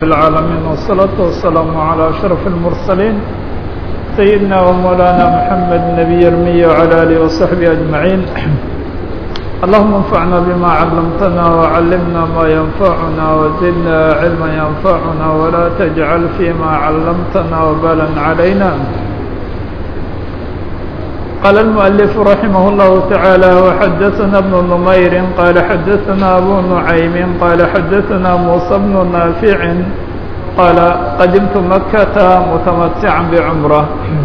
العالمين والصلاة والسلام على أشرف المرسلين سيدنا ومولانا محمد النبي الأمي وعلى آله وصحبه أجمعين اللهم انفعنا بما علمتنا وعلمنا ما ينفعنا وزدنا علما ينفعنا ولا تجعل فيما علمتنا وبالا علينا قال المؤلف رحمه الله تعالى وحدثنا ابن نمير قال حدثنا أبو نعيم قال حدثنا موسى بن نافع قال قدمت مكة متمتعا بعمرة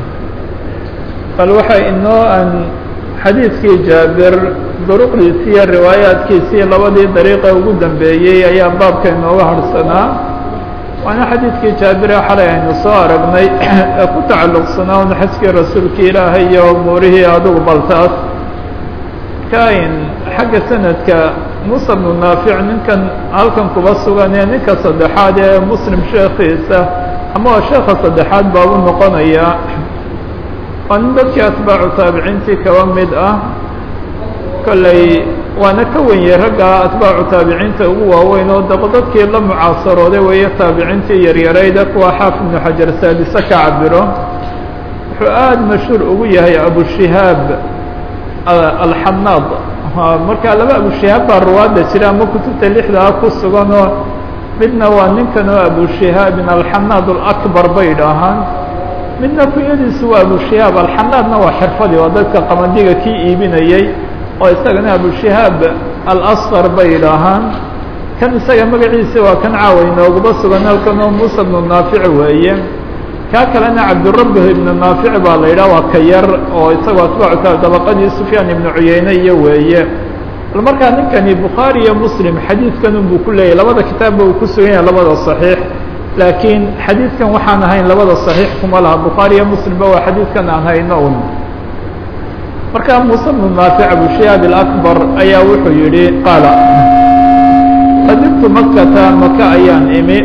قال waxay inoo an xadiidkii jaabir duruqdiisiiyo riwaayaadkiisii labadii dariiqa ugu dambeeyey ayaa baabka inooga harhsanaa waana xadiidkii jaabire xalay aynu soo aragnay ee ku tacalluqsanaa un xajkii rasuulka ilaahay iyo umuurihii adugu baltaas kain xagga sanadka musa bnu naafic ninkan halkan kuba sugan ee ninka saddexaad ee muslim sheekhiisa ama waa sheekha saddexaad baa u noqonayaa waa nin dadkii atbaacu taabiciintii kaba mid ah kolley waana ka wenyey ragga atbaacu taabiciinta ugu waaweyn oo daq dadkii la mucaasarooday weeye taabiciintii yaryarayda kuwa xaafid ibnu xajar saadise ka cabiro wuxuu aada mashhuur ugu yahay abushihaab alxanaad marka laba abushihaab baa ruwaadda jira ama kutubta lixdaa ku sugan oo midna waa ninkan oo abushihaabin alxanaad alakbar bay idhaahaan midna kunyadiisu waa abushihaab alxanaadna waa xirfadii waa dadka qamandiga kii iibinayey oo isagana abushihaab alasqar bay idhaahaan kan isaga magaciisa waa kan caawa inoogaba sugan halkan oo muusa bnu naafic weeye kaa kalena cabdirabbih ibnu naafic baa la yidhah waa ka yar oo isagoo atbaacu ta dabaqadii sufyaan ibnu cuyeyne iyo weeye bal markaa ninkani bukhaari iyo muslim xadiidkan unbuu ku leeyahy labada kitaabba uu ku sugan yahay labada صaxiix laakiin xadiidkan waxaan ahayn labada صaxiix kuma laha bukhaari iyo muslimba waa xadiidkan aan hayno un markaa muuse bnu naafic abushihaab alakbar ayaa wuxuu yidhi qaala qadimtu makata maka ayaan imi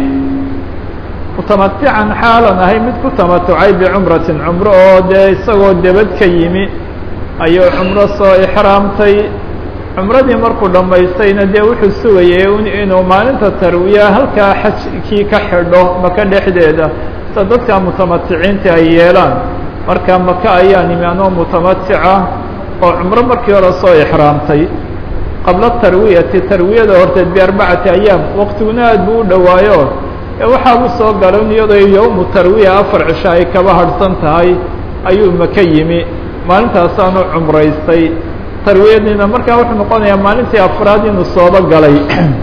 mutamatican xaalan ahay mid ku tamatucay bicumratin cumro oo dee isagoo debad ka yimi ayuu cumro soo ixraamtay cumradii markuu dhammaystayna dee wuxuu sugayay inuu maalinta tarwiya halkaa xajkii ka xidho maka dhexdeeda sida dadka mutamaticiinta ay yeelaan marka maka ayaan imi anoo mutamatica oo cumro markii hore soo ixraamtay qabla tarwiyati tarwiyada horteed biarbacati ayaam waqtiguna aad buu u dhowaayo ee waxaabu soo galan iyadoo yowmu tarwiya afar cisho ay kaba harhsan tahay ayuu maka yimi maalintaasaanu cumraystay tarwiyadiina markaa wuxuu noqonayaa maalintii afraad inuu sooba galay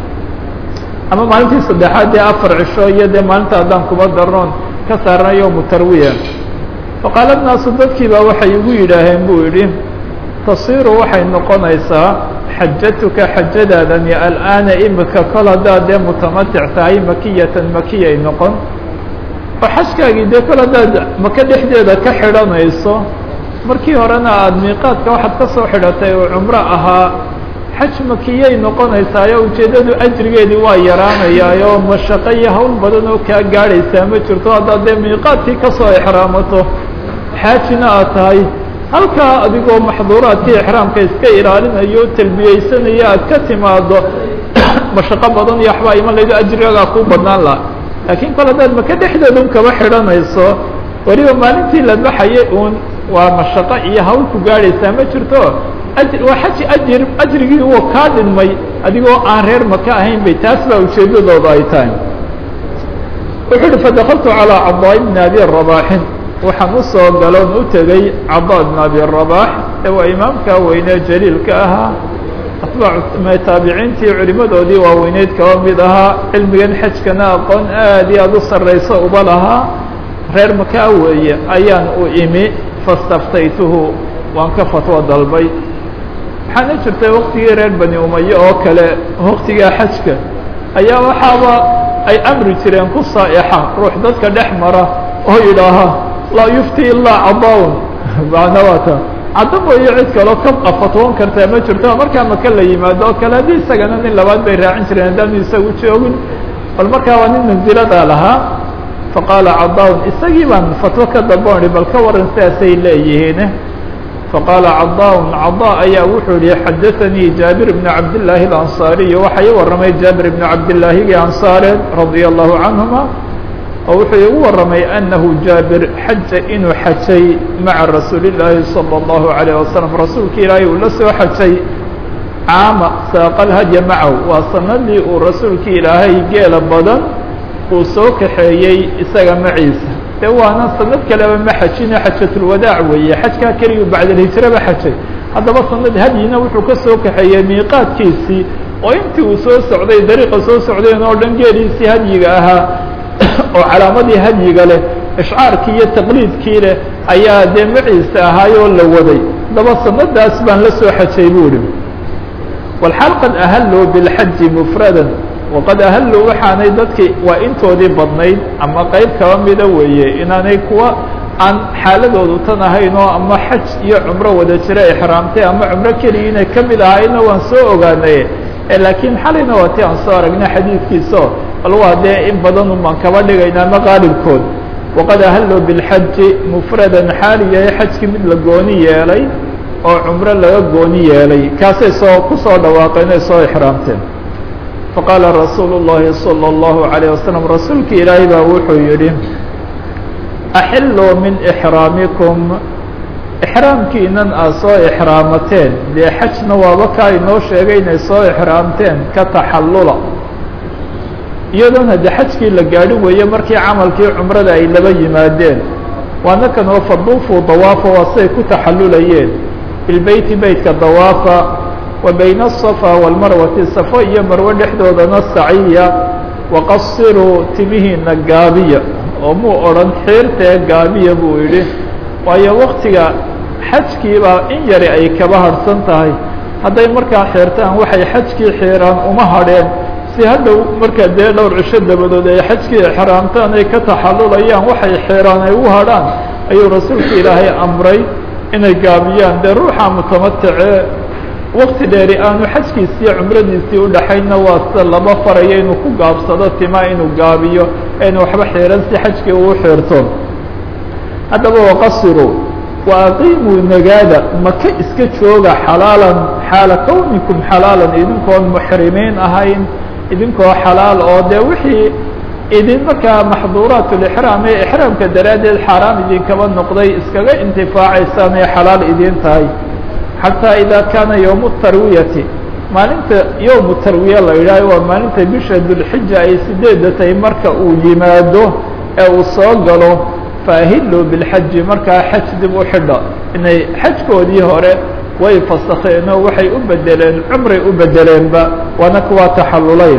ama maalintii saddexaad dee afar cisho iyo dee maalinta haddaan kuba darnoon ka saarna yowmu tarwiya faqaala naasu dadkii baa waxay igu yidhaaheen buu yidhi tasiiru waxay noqonaysaa xajatuka xajadaadani al'aana imika kol haddaad dee mutamatic tahay makiyatan makiyay noqon oo xajkaagii dee kol haddaad maka dhexdeeda ka xidhanayso markii horena aada miiqaadka waxaad ka soo xidhatay oo cumro ahaa xaj makiyay noqonaysaayo ujeeddadu ajrigeedii waa yaraanayaayoo mashaqo iyo hawl badan oo kaa gaadhaysaa ma jirto haddaad dee miiqaadkii ka soo exraamato xaajina aad tahay halkaa adigoo maxduuraadkii exraamka iska ilaalinayo talbiyeysanaya aad ka timaado mashaqo badan iyo waxbaa iman laydo ajrigagaa kuu badnaan laha laakiin kol haddaad maka dhexdeeda un kaba xidhanayso weliba maalintii la baxayay uun waa mashaqo iyo hawl ku gaadhaysaa ma jirto waa xaji ajir ajrigii uu kaa dhinmay adigoo aan reer maka ahayn bay taas baa ujeeddadooda ay tahay wuxuu uhi fadakaltu calىa cadaa ibni abi rabaaxin waxaan u soo galoon u tegey cadaa ibn abi rabaax ee waa imaamka weynee jaliilka ahaa atbaac taabiciintii culimadoodii waaweyneyd kaba mid ahaa cilmigan xajkana aqoon aad iyo aad u sarrayso uba lahaa reer makaa weeye ayaan u imi fastaftaytuhu waan ka fatwo dalbay waxaana jirtay waktigii reer bani umaye oo kale waktigaa xajka ayaa waxaaba ay amri jireen ku saa'ixa ruux dadka dhex mara oo yidhaaha laa yufti ilaa cadawn macna waata cadda mooyo cid kaloo ka fatwoon kartaa ma jirto markaa maka la yimaado oo kale haddii isagana nin labaad bay raacin jireen haddaanu isagu joogin bal markaa waa nin manziladaa lahaa faqaala cadawn isagii baan fatwo ka dalboon bal ka waran sidaasay leeyihiin faqaala cadaa cadaa ayaa wuxuu yihi xadaanii jaabir bn cabdillaahi alansaariy waxa ii warramay jaabir bn cabdillaahigii ansaareed radia allahu canhuma oo wuxuu igu warramay anahu jaabir xaja inuu xajay maca rasuuli llaahi salى اllahu alayh wasalam rasuulka ilaahay uu la soo xajay caama saaqalhadya macahu waa sanadii uu rasuulka ilaahay geela badan uu soo kaxeeyey isaga maciisa de waana sanad kaleba ma xajine xajatulwadaac weeye xajkaa keliyu bacdalhijraba xajay haddaba sanad hadyina wuxuu ka soo kaxeeyey miiqaadkiisii oo intii uu soo socday dariiqa soo socdeen oo dhan geeliisii hadyiga ahaa oo calaamadii hadyiga leh ishcaarkii iyo taqliidkii leh ayaa dee maciisa ahaayoo la waday haddaba sanadaas baan la soo xajay buu ihi walxaal qad ahaluu bilxaji mufradan waqad ahaluu waxaanay dadkii waa intoodii badnayd ama qeyb kaba mida weeye inaanay kuwa aan xaaladoodu tan ahayn oo ama xaj iyo cumro wada jira ixraamtay ama cumro keliya inay ka mid ahayna waan soo ogaanay laakiin xalayna waa ti aan soo aragnay xadiidkiiso bal waa dee in badan un baan kaba dhigayna ama qaalibkood waqad ahaluu bilxaji mufradan xaali yahay xajkii mid la gooni yeelay oo cumro laga gooni yeelay kaasay soo ku soo dhawaaqeen ay soo ixraamteen faqaala rasuulu llahi salى اllahu عalيه wasalam rasuulka ilaahay baa wuxuu yidhi axiluu min ixraamikum ixraamkiinan aad soo ixraamateen dee xajna waaba kaa inoo sheegay inay soo ixraamteen ka taxallula iyadoona de xajkii la gaadhi weeye markii camalkii cumrada ay laba yimaadeen waana kan oo faduufuu dawaafa waa siday ku taxallulayeen bilbeyti beytka dawaafa wa bayna aلصafa wاlmarwati safo iyo marwe dhexdoodana saciya waqasiruu timihiina gaabiya oo muu odhan xiirtee gaabiya buu yidhi waayo waktiga xajkiibaa in yari ay kaba harhsan tahay hadday markaa xiirtaan waxay xajkii xiiraan uma hadheen si hadhow markaa dee dhowr cisho dabadood ay xajkii ixraamtaan ay ka taxallulayaan waxay xiiraan ay u hadhaan ayuu rasuulka ilaahay amray inay gaabiyaan dee ruuxa mutamaticee wakti dheeri aanu xajkiisiiyo cumradiisii udhaxaynna waa sida laba faraya inuu ku gaabsado tima inuu gaabiyo aynu waxba xiiran si xajkii uu xiirto haddaba waqasiruu wa aqiimuu nagaada maka iska jooga xalaalan xaala kownikum xalaalan idinkoon muxrimiin ahayn idinkoo xalaal oo dee wixii idin markaa maxduuraat lixraam ee ixraamka daraaddeed xaaraam idinkaba noqday iskaga intifaacaysaan ay xalaal idin tahay xataa idaa kaana yowmu tarwiyati maalinta yowmu tarwiya la yidhaaho waa maalinta bisha dulxija ay sideedda tahay marka uu yimaado ee uu soo galo faahiluu bilxaji markaa xaj dib u xidha inay xajkoodii hore way fasakheen oo waxay u bedeleen cumray u bedeleenba waana kuwaa taxallulay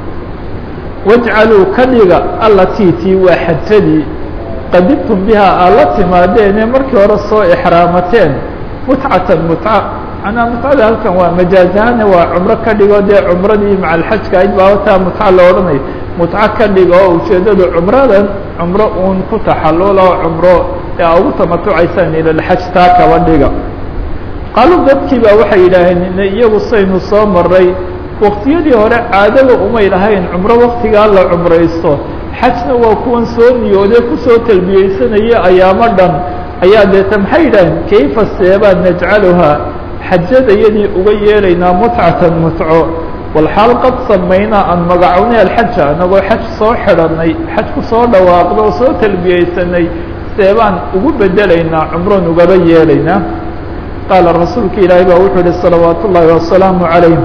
wajcaluu ka dhiga allatii tii waa xajadii qadibtum bihaa aad la timaadeene markii hore soo ixraamateen mutcatan mutca manaa mutcada halkan waa majaazahaane waa cumro ka dhigo dee cumradii maca alxajka ayd baa taa mutca la odhanayo mutco ka dhigo oo ujeeddadu cumradan cumro uun ku taxallula oo cumro ee a ugu tamatucaysaan ilalxaj taa kaba dhiga qaaluu dadkii baa waxay yidhaaheen iyagu saynu soo maray waktiyadii hore caadada umay lahayn cumro waktigaa la cumraysto xajna waa kuwan soo niyoodee kusoo talbiyeysanaya ayaamo dhan ayaa deeta maxay yidhaaheen kayfa seebaan najcaluhaa xajada yadii uga yeelaynaa mutcatan mutco walxaal qad samaynaa aan magacownay alxaja anagoo xaj soo xidhanay xaj ku soo dhawaaqda oo soo talbiyeysanay seebaan ugu bedelaynaa cumroon ugaba yeelaynaa qaala rasuulka ilaahay baa wuxuu yihi salawaat ullaahi wasalaamu calayh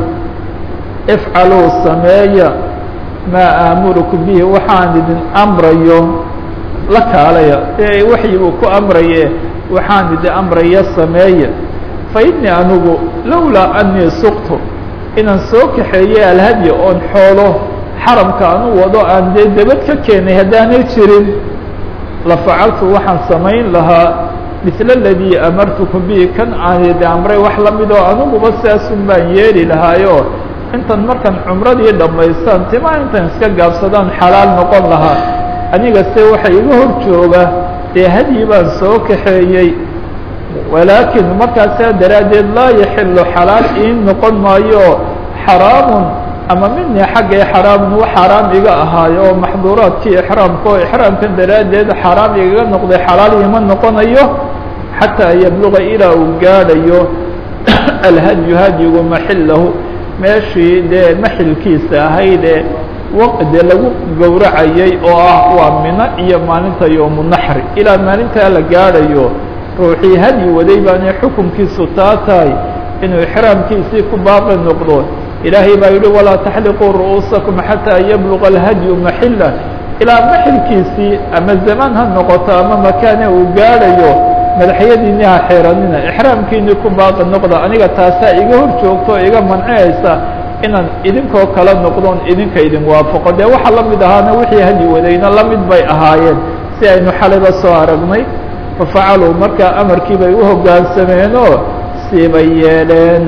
ifcaluu sameeya maa aamurukum bihi waxaan idin amrayo la kaalaya dee waxyi buu ku amraye waxaan idin amraya sameeya fa innii anigu lowlaa anii suqtu inaan soo kaxeeyey alhadya oon xoolo xaramka anu wado aan dee debad ka keenay haddaanay jirin la facaltu waxaan samayn lahaa misla aladii amartukum bihi kan aan idin amray wax la mid oo aniguba saasun baan yeeli lahaayo intan markaan cumradii dhammaystaan timaa intan iska gaabsadaan xalaal noqon lahaa aniga se waxa iga hor jooga dee hadyi baan soo kaxeeyey walaakin markaasaa daraaddeed laa yaxilu xalaal ii noqon maayo xaraamun ama minii xaggay xaraamun wax xaaraam iga ahaayo oo maxduuraadkii ixraamka oo ixraamkan daraaddeed xaaraam igaga noqday xalaal iima noqonayo xataa yabluga ilaa uu gaadhayo alhadyu hadyigu maxilahu meeshii dee maxilkiisa ahaydee waqde lagu gowracayay oo ah waa mino iyo maalinta yowmu naxri ilaa maalintaa la gaadhayo ruuxii hadyi waday baanay xukunkiisu taa tahay inuu ixraamkiisii ku baaqi noqdo ilaahay baa yidhi walaa taxliquu ru'uusakum xataa yabluga alhadyu maxila ilaa maxilkiisii ama zamaan ha noqoto ama makaane uu gaadhayo madaxyadiinii ha xeeranina ixraamkiinii ku baaqi noqda aniga taasaa iga hor joogto o iga mancinaysa inaan idinkoo kala noqdoon idinka idin waafaqo dee waxaa la mid ahaana wixii hadyi wadayna la mid bay ahaayeen si aynu xalayba soo aragnay fafacaluu markaa amarkii bay u hoggaansameenoo siibay yeeleen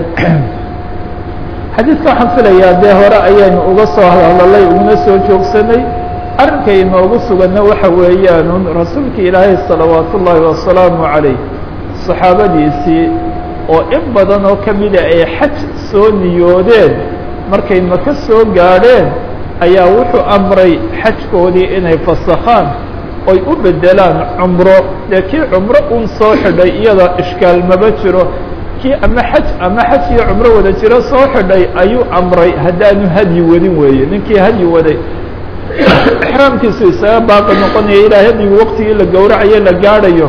xadiidka waxaan filayaa dee hore ayaynu uga soo hadalay uguna soo joogsanay arrinkay inoogu suganna waxa weeyaanun rasuulka ilaahay salawaat ullaahi wasalaamu calayh saxaabadiisii oo in badan oo ka mida ay xaj soo niyoodeen markay maka soo gaadheen ayaa wuxuu amray xajkoodii inay fasakhaan oy u beddelaan cumro dee kii cumro uun soo xidhay iyada ishkaal maba jiro kii ama xaj ama xaj iyo cumro wada jiro soo xidhay ayuu amray haddaanu hadyi wadin weeye ninkii hadyi waday ixraamkiisu isaga baaqi noqonaya ilaa hadyigu waqtigii la gowracayo la gaadhayo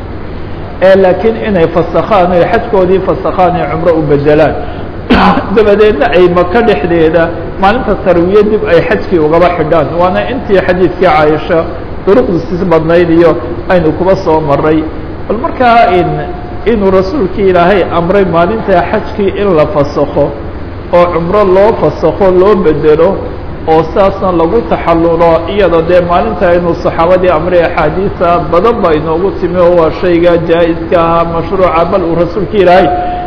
ee laakiin inay fasakhaan oy xajkoodii fasakhaan ee cumro u bedelaan dabadeedna ay maka dhexdeeda maalinta tarwiye dib ay xajkii ugaba xidhaan waana intii xadiidkii caaisha duruqdiisi badnayd iyo aynu kuba soo maray bal markaa in inuu rasuulkii ilaahay amray maalinta xajkii in la fasakho oo cumro loo fasakho loo bedelo oo saasna lagu taxallulo iyada dee maalinta inuu saxaabadii amray axaadiisa badan ba inoogu timi oo waa shayga jaa-iska ahaa mashruuca bal uu rasuulka ilaahay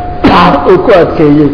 uu ku adkeeyey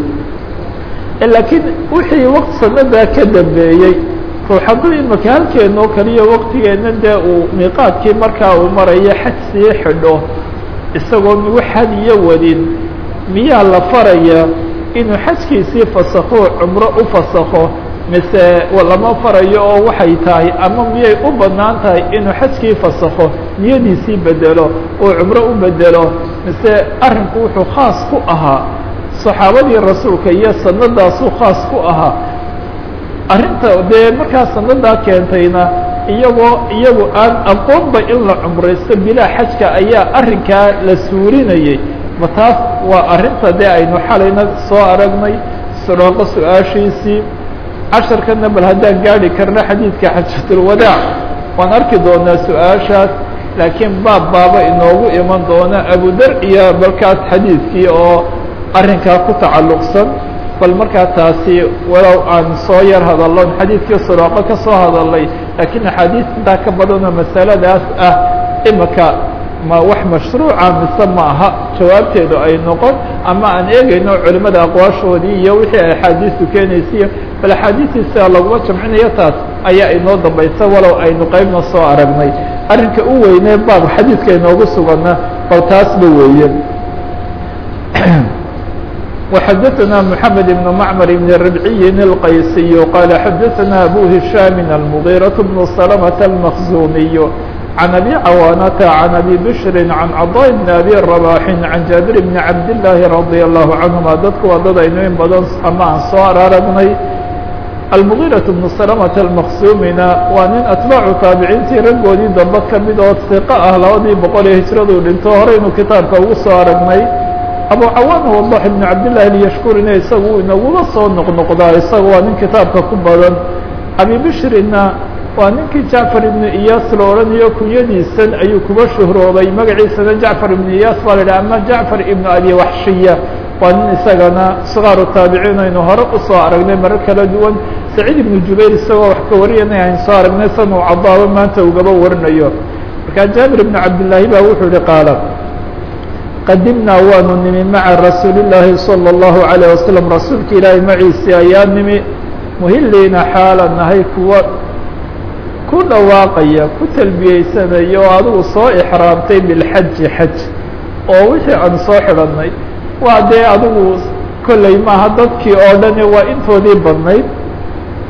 laakiin wixii waqti sanadaa ka dambeeyey ruux hadduu imaka halkeenoo kaliya waqtigeenna dee uu miiqaadkii markaa uu marayo xaj sii xidho isagoon wax hadiyo wadin miyaa la faraya inuu xajkiisii fasakho cumro u fasakho mise lama farayo oo waxay tahay ama miyay u bannaan tahay inuu xajkii fasakho niyadiisii bedelo oo cumro u bedelo mise arrinku wuxuu khaas ku ahaa saxaabadii rasuulka iyo sanadaasuu khaas ku ahaa arrinta dee markaa sanadaa keentayna iyagoo iyagu aan aqoonba in la cumraysto bilaa xajka ayaa arrinkaa la suurinayay ma taas waa arrinta dee aynu xalayna soo aragnay suraaqo su-aashiisii casharkana bal haddaan gaadhi karno xadiidka xajatulwadaac waan arki doonaa su-aashaas laakiin baab baaba inoogu iman doona abudar iyo balkaas xadiidkii oo arrinkaa ku tacalluqsan bal markaa taasi walow aan soo yar hadalon xadiidkii suraaqo ka soo hadalay laakiin axaadiis intaa ka badanoo masaladaas ah imika ma wax mashruuca mise ma aha jawaabteedu ay noqon ama aan eegayno culimada aqwaashoodii iyo wixii ay axaadiistu keenaysiyo bal axaadiistiisa laguma jamcinayo taas ayaa inoo dambaysa walow aynu qeybna soo aragnay arrinka u weynee baab xadiidka inoogu sugana bal taasba weeye وxdثna محمد بن معمر بن ربعي القyسي قال xdثna أbو هiشام المغيرة بن سلمة المخزومي عن أبي عوانة عن أبي بشر عن cضاء بن أبي رباح عن جابر بن عبد الله رضي الله عنهما dadku waa dad aynu in badan ama aan soo aragnay المغيرة بن سلمة المخزومina waa nin أتباع taaبiciintii raggoodii dambe kamid oo ثiqة ah labadii boqol ee hiجradu dhinto horeynu kitaabka ugu soo aragnay abu cawaan wadax ibn cabdillahi lyashkurina isagu inagula soo noqnoqdaa isaga waa nin kitaabka ku badan abi bishrina waa ninkii jacfar ibnu iyaas la odhanayo kunyadiisan ayuu kuba shuhroobay magaciisana jacfar ibnu iyaas baa la yidhaha ama jacfar ibnu abi waxshiya waa nin isagana sikaaru taabiciin aynu hore usoo aragnay marar kala duwan saciid ibnu jubayr isagoo wax ka warinaya aynu soo aragnay san uu cadaabo maanta ugaba warinayo markaa jaabir ibnu cabdillaahi baa wuxuu yihi qaala qadimnaa waanu nimi maca rasuuli llaahi salى اllahu عalيه wasalam rasuulka ilaahay maciisi ayaa nimi muhiliina xaala nahay kuwa ku dhawaaqaya ku talbiyeysanaya oo adigu soo ixraamtay bilxaji xaj oo wixii aan soo xidhanay waa dee adigu kolley maaha dadkii oo dhani waa intoodii badnayd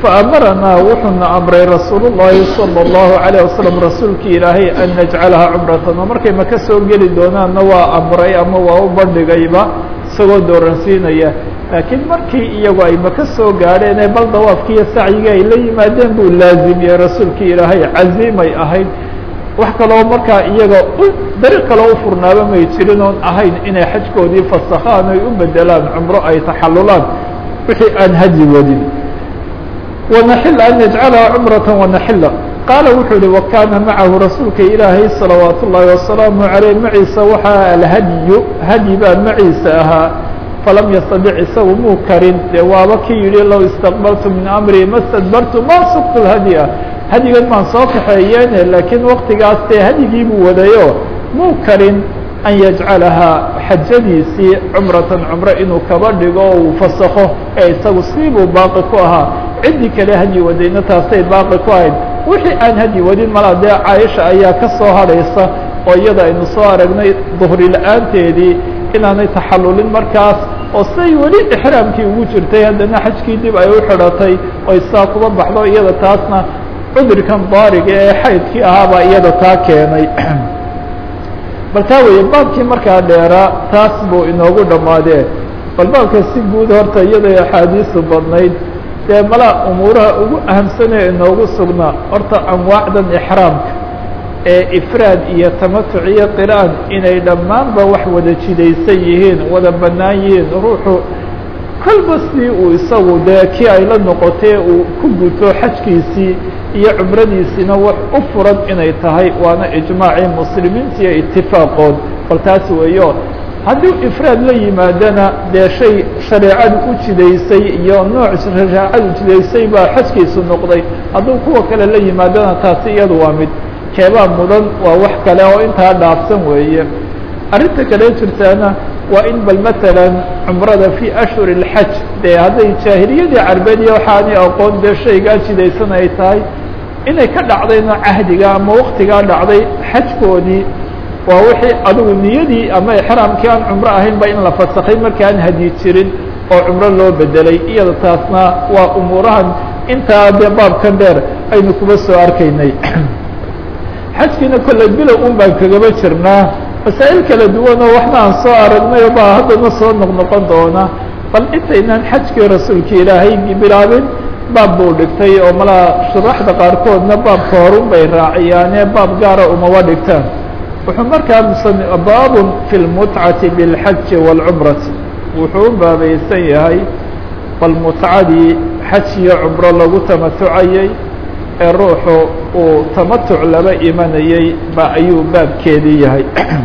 faamaranaa wuxuuna amray rasuul الlahi salى الlahu عalيه wasalam rasuulkii ilaahay an najcalaha cumratan oo markay maka soo geli doonaanna waa amray ama waa u bandhigayba isagoo dooransiinaya laakiin markii iyagu ay maka soo gaadheen ee bal dawaafki iyo sacyigii ay la yimaadeen buu laazimiyey rasuulkii ilaahay caziimay ahayd wax kaloo markaa iyaga dariiq kaloo u furnaaba may jirin oon ahayn inay xajkoodii fasakhaan ay u bedelaan cumro ay taxalulaan wixii aan haji wadin wanaxila an yajcalaha cumrata wanaxila qaala wuxuu yihi wakaana macahu rasuulka ilaahay salawaat ullaahi wasalaamu caleyh maciisa waxaa alhadyu hadyi baa maciisa ahaa falam yastadic isagu muu karin dee waaba ki yihi low istaqbaltu min amrii ma stadbartu ma suktu lhadya hadyigan maan soo kaxeeyeene laakiin waktigaas dee hadyigii buu wadayo muu karin an yajcalahaa xajadiisii cumratan cumro inuu kaba dhigo oo uu fasakho ee isagu siibuu baaqi ku ahaa ciddii kale hadyi wadayna taasay baaqi ku ahayd wixii aan hadyi wadin malaa dee caaisha ayaa ka soo hadhaysa oo iyada aynu soo aragnay duhri la-aanteedii inaanay taxallulin markaas oo siday weli ixraamkii ugu jirtay haddana xajkii dib ay u xidhatay oy saa kuba baxdo iyada taasna cudurkan daariga ee xaydkii ahaabaa iyada taa keenay bal taa weeye baabkii markaa dheeraa taas buu inoogu dhammaadee bal baabka si guud horta iyaday axaadiisu badnayd dee malaa umuuraha ugu ahamsanee inoogu sugnaa horta anwaacdan ixraamka ee ifraad iyo tamatuc iyo qiraan inay dhammaanba wax wada jidaysan yihiin wada bannaan yihiin ruuxu kolba sidii uu isagu dee kii ay la noqotee uu ku guto xajkiisii iyo cumradiisiina wax u furan inay tahay waana ijmaacii muslimiinta iyo itifaaqood bal taas weeyo haddii ifraad la yimaadana dee shay shareecadu u jidaysay iyo nooc shareecadu jidaysay baa xajkiisu noqday hadduu kuwa kale la yimaadana taasi iyadu waa mid keebaa mudan waa wax kale oo intaa dhaafsan weeye arrinta kale jirtaana waa in bal matalan cumrada fii ashhuri اlxaj dee hadday jaahiliyadii carbeed iyo waxaanay aqoon dee shaygaa jidaysan ay tahay inay ka dhacdayna cahdiga ama waktigaa dhacday xajkoodii waa wixii adigu niyadii ama exraamkii aan cumro ahaynba in la fasakay markaan hadyi jirin oo cumro loo bedelay iyada taasna waa umuurahan intaa dee baabkan dheer aynu kuba soo arkaynay xajkiina kolley bilow un baan kagaba jirnaa masaa'il kala duwan oo waxna aan soo aragnay baa haddana soo noqnoqon doona bal intaynaan xajkii rasuulka ilaahay bilaabin baab buu dhigtay oo malaa shuraxda qaarkoodna baabka horun bay raaciyaane baab gaara umaba dhigtaan wuxuu markaa musan baabun fi lmutcati biاlxaji wاlcumrati wuxuu u baabaysan yahay bal mutcadii xaj iyo cumro lagu tamatucayay ee ruuxu uu tamatuc laba imanayey ba ayuu baabkeedii yahay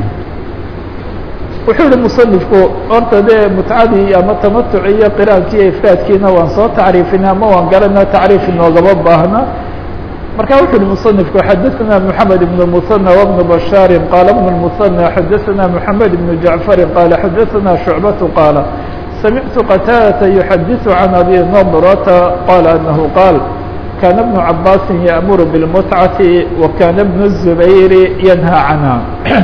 wuxuu yihi musanifku horta dee mutcadii ama tamatuci iyo qiraankii iyo ifraadkiina waan soo tacriifina ama waan garana tacriif inoogama baahna marka wuxu uhi musanifku xadaثana mحamed ibn musanى wbn bashaari qaala bn musanى xadaثana mحamed ibn jacfari qaala xadaثana shucbatu qaala samictu qataadata yuxadiثu can abi nadrata qaala anahu qaal kana bnu cabaasi yaأmuru bاlmutcati wa kana bn الzubayri yanhى canha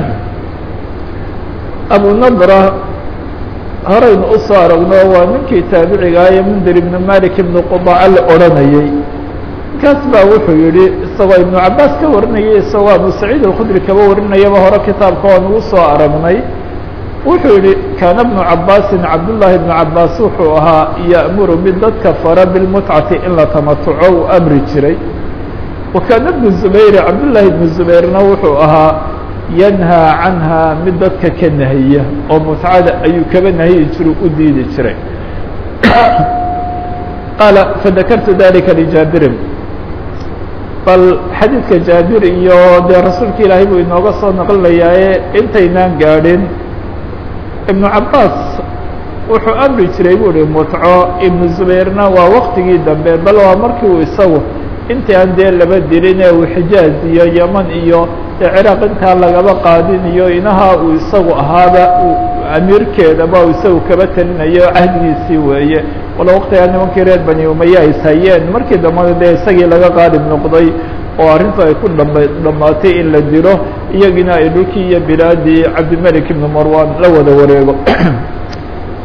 abu nadra horaynu usoo aragno waa ninkii taabiciga ee mundir ibn malik ibn qudaca la odhanayey kaas baa wuxuu yihi isagoo ibnu cabaas ka warinayay isagoo abu saciid alkhudri kaba warinayaba hore kitaabka waan ugu soo aragnay wuxuu yihi kaana bnu cabaasin cabdullaahi bnu cabaas wuxuu ahaa ya'muru mid dadka fara bilmutcati in la tamatuco uu amri jiray wa kaana bnu zubayri cabdullaahi bnu zubayrna wuxuu ahaa yanhaa canha mid dadka ka nahiya oo mutcada ayuu kaba nahiyi jiru u diidi jiray qaala fadakartu dalika lijaabirin bal xadiidka jaabir iyo dee rasuulka ilaahay buu inooga soo naqlinayaaye intaynaan gaadhin ibnu cabaas wuxuu amri jiray buu ihi mutco ibnu zubayrna waa waktigii dambe bal waa markii uu isagu intii aan dee laba dilin ee uu xijaaz iyo yeman iyo dee ciraaq intaa lagaba qaadin iyo inaha uu isagu ahaaba amiirkeedaba uu isagu kaba telinayo cahdigiisii weeye walo waktigaa nimankii reer bani umaya ay hayeen markii dambana dee isagii laga qaalib noqday oo arrintu ay ku dhama dhammaatay in la dilo iyagiina ay dhulkii iyo bilaadii cabdimelik ibnu marwan la wada wareego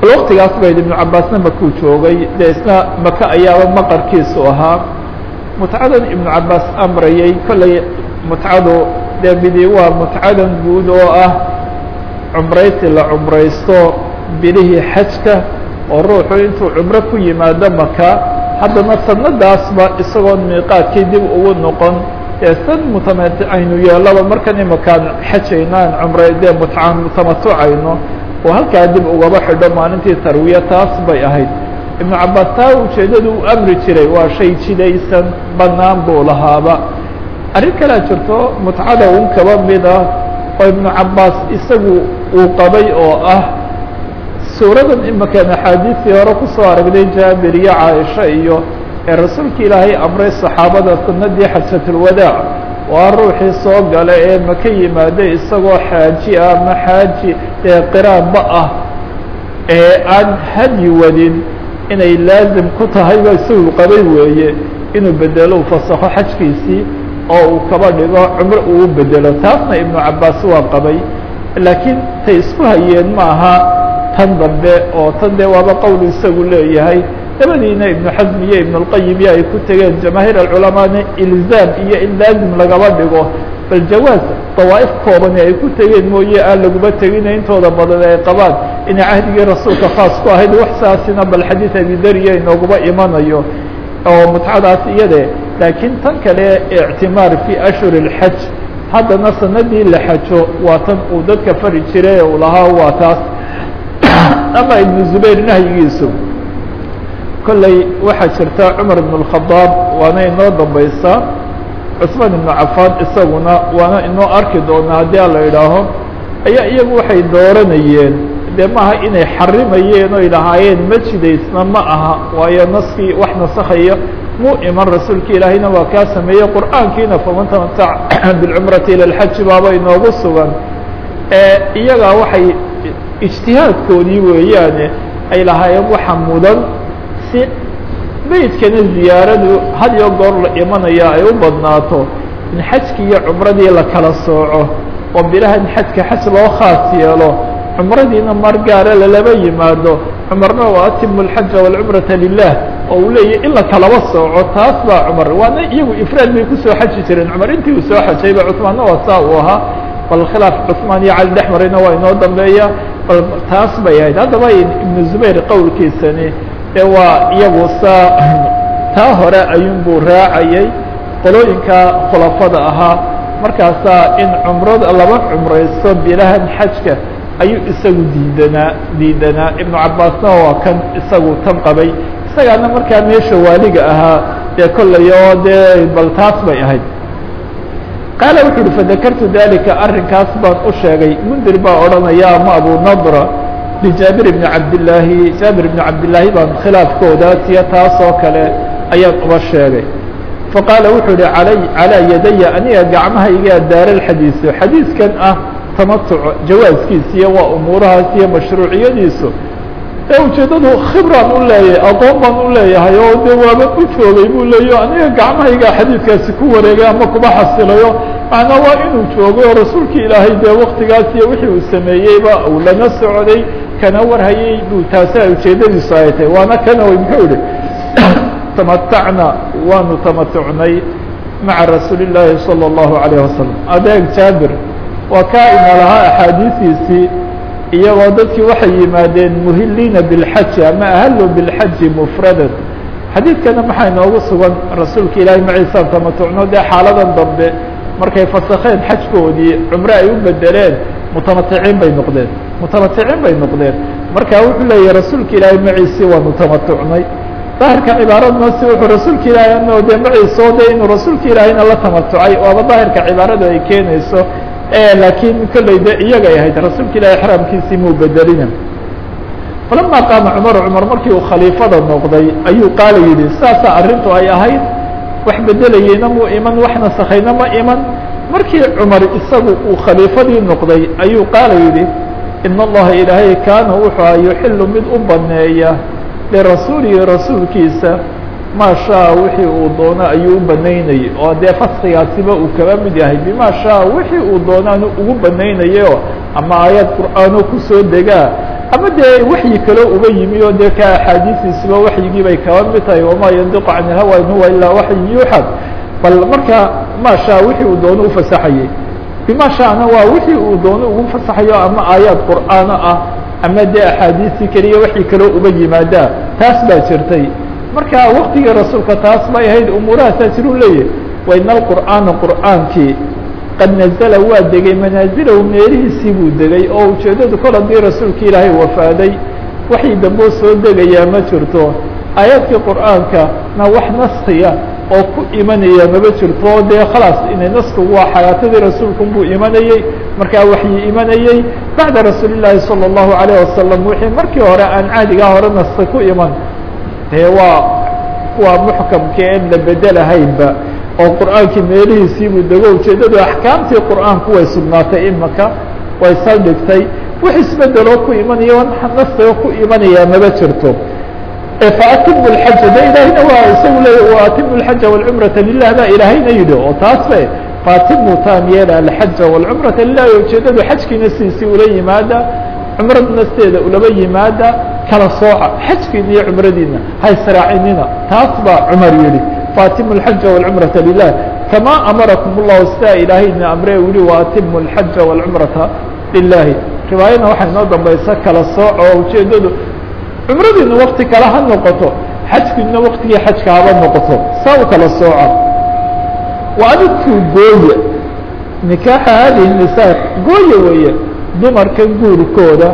bal waktigaas bayd ibnu cabaasna makuu joogay dee isna maka ayaaba maqarkiisu ahaa mutcadan ibnu cabaas amrayay kollay mutcadu dee midi waa mutcadan guud oo ah cumraysi la cumraysto bilihii xajka oo ruuxu intuu cumro ku yimaado maka haddana sanadaasba isagoon miiqaadkii dib ugu noqon ee san mutamati aynu yeelaba markan imakaan xajayno aan cumra dee mutcaan mutamatucayno oo halkaa dib ugaba xidho maalintii tarwiya taas bay ahayd ibnu cabaas taa ujeeddadu u amri jiray waa shay jidaysan bannaan buu lahaaba arrin kalea jirto mutcada un kaba mid ah oo ibnu cabaas isagu uu qabay oo ah suuradan imakaan axaadiistii hore kusoo aragnay jaabir iyo caaisha iyo ee rasuulka ilaahay amray saxaabada sanadii xajatulwadaac waa ruuxii soo gala ee maka yimaada isagoo xaaji ah ama xaaji ee qiraanba ah ee aan hadyi wadin inay laazim ku tahayba isagu qabay weeye inuu bedelo u fasakho xajkiisii oo uu kaba dhigo cumro uu bedelo taasna ibnu cabaas waa qabay laakiin tay isku hayeen ma aha tan dambe oo tan dee waaba qowl isagu leeyahay dabadiina ibnu xasm iyo ibn اlqayim iyo ay ku tegeen jamaahiir alculamaana ilzaam iyo in laazim lagaba dhigo bal jawaaz dawaa'if koobani ay ku tegeen mooye aan laguma tegina intooda badan ay qabaan inay cahdigii rasuulka khaas ku ahayd wax saasina bal xadiid abidariya inooguma imanayo oo mutcadaas iyade laakiin tan kale ictimaar fi ashhur اlxaj haddana sanadii la xajo waa tan uu dadka fari jiray uu lahaa waa taas ama ibnu zubayr nahyigiisu kolley waxaa jirta cumar ibn اkhadaab waana inoo dambaysaa cusmaan ibnu cafaan isaguna waana inoo arki doonaa haddii a la idhaaho ayaa iyagu waxay dooranayeen dee maaha inay xarimayeen oy lahaayeen ma jidaysna ma aha waayo naskii wax nasakhaya muu iman rasuulka ilaahayna waa kaa sameeyey qur'aankiina faman tamatac bilcumrati ila lxaji baaba inoogu sugan iyagaa waxay ijtihaadkoodii weeyaane ay lahaayeen waxa mudan si beydkana ziyaaradu had iyo goor la imanaya ay u badnaato in xajkii iyo cumradii la kala sooco oo bilahan xajka xaj loo khaas yeelo cumradiina mar gaara lalaba yimaado cumarna waa atimu alxaja walcumrata lilah oo uu leeyahy in la kalaba sooco taas baa cumar waana iyagu ifraad bay kusoo xaji jireen cumar intii uu soo xajayba cusmaanna waa saa uu ahaa bal khilaaf cusmaan iyo cali dhex marayna waa inoo dambeeya bal taas bay ahayd haddaba ibnu zubayr qowlkiisani ee waa iyagu saa taa hore ayuunbuu raacayay qolooyinka khulafada ahaa markaasaa in cumrada laba cumraysto bilahan xajka ayuu isagu diidanaa diidanaa ibnu cabaasna waa kan isagu tan qabay isagaana markaa meesha waaliga ahaa dee kollay oo dee bal taas bay ahayd qaala wuxu uhi fadakartu dalika arrinkaas baan u sheegay mundir baa odhanaya ama abu nadra lijaabir ibni cabdillaahi jaabir ibni cabdillaahi baan khilaafkooda tiyo taas oo kale ayaan uba sheegay faqaala wuxuu ihi alay calaa yadaya aniga gacmahaygaa daara xadiisu xadiiskan ah tamatuc jawaaskiisa iyo waa umuurahaas iyo mashruuciyadiisu ee ujeeddadu khibraan u leeyahay aqoon baan u leeyahay oo dee waaba u joogay buu leeya aniga gacmahaygaa xadiidkaasi ku wareegay ama kuma xasilayo macnaa waa inuu joogo oo rasuulka ilaahay dee waktigaas iyo wixii uu sameeyeyba uu lana socday kana warhayay buu taasa ujeeddadiisu ay tahay waana kana wy muxuu ihi tamatacna waanu tamatucnay maca rasuuli llaahi salى اllahu alayh wasalam adeeg jaabir waa kaa ina lahaa axaadiistiisii iyagoo dadkii waxay yimaadeen muhiliina biاlxaji ama ahalu biاlxaji mufradan xadiidkana maxaa inoogu sugan rasuulka ilaahay maciisaan tamatucno dee xaaladan dambe markay fasakheen xajkoodii cumre ay u bedeleen mutamaticiin bay noqdeen mutamaticiin bay noqdeen marka wuxuu leeyahay rasuulka ilaahay maciisii waanu tamatucnay daahirka cibaaradna si wuxuu rasuulka ilaahay ano dee maciisoo de inuu rasuulka ilaahayna la tamatucay waaba daahirka cibaaradu ay keenayso laakiin kolley de iyagay ahayd rasuulka ilahay xraamkiisii muu bedelina falama qaama cumar cumar markii uu khaliifada noqday ayuu qaala yidhi saasaa arrintu ay ahayd wax bedelayeyna muu iman wax nasakhayna ma iman markii cumar isagu uu khaliifadii noqday ayuu qaala yidhi in allaha ilaahay kaana wuxuu a yuxilu mid u baneeya lirasuulihi rasuulkiisa maa shaa wixii uu doono ayuu u banaynayay oo dee faskigaasiba uu kaba mid yahay bima shaa wixii uu doonaanu ugu banaynayo ama aayad qur'aano kusoo degaa ama dee waxyi kaloo uga yimi oo dee ka axaadiistiisuba waxyigii bay kaba mid tahay wamaa yandiqu can ilhawa in huwa ilaa waxyi yuuxad bal marka maashaa wixii uu doono ufasaxayey bima shaana waa wixii uu doono ugu fasaxayo ama aayaad qur'aano ah ama dee axaadiistii keliya waxii kaloo uga yimaadaa taas baa jirtay marka waktigii rasuulka taas bay ahayd umuurahaasaa jiruu leeyahy waina alqur'aana qur'aankii qad nazla waa degay manaazilahu meelihiisii buu degay oo ujeeddadu kol haddii rasuulki ilaahay wafaaday waxii damboo soo degayaa ma jirto aayaadkii qur'aanka na wax naskiya oo ku imanaya maba jirto o dee khalaas inay naskigu waa xayaatadii rasuulku buu imanayey markaa waxyi imanayey bacda rasuuli llaahi salى الlahu عalيه wasalam wixii markii hore aan caadigaa hore naski ku iman dee waa waa muxkamka en la bedelahaynba oo qur'aankii meelihiisii buu dego ujeeddadu axkaamtii qur'aanku way sugnaatay imaka way saldhigtay wax isbedeloo ku imanaya naskiga ku imanayaa maba jirto faatimu اxaja de ilaahayna waa isagu leey waatimu اxaja wاlcumrata lilah baa ilaahayna yidhi oo taas be faatimu taam yeela alxaja wاlcumrata lilah ujeeddadu xajkiina sidiisii ula yimaada cumrada nasteeda ulaba yimaada kala sooca xajkiina iyo cumradiina haysraacinina taas baa cumar yihi faatimu اxaja wاlcumrata lilah kama amarakum اllahu sidaa ilaahayna amre u yihi waatimu اxaja wاlcumrata lilahi riwaayadna waxay noo dambaysa kala sooca oo ujeeddadu cumradiina wakti kale ha noqoto xajkiina waktigii xajka haba noqoto saa u kala sooca wa adidkuu gooye nikaaxa hadihi nisaa gooye weeye dumarka guurkooda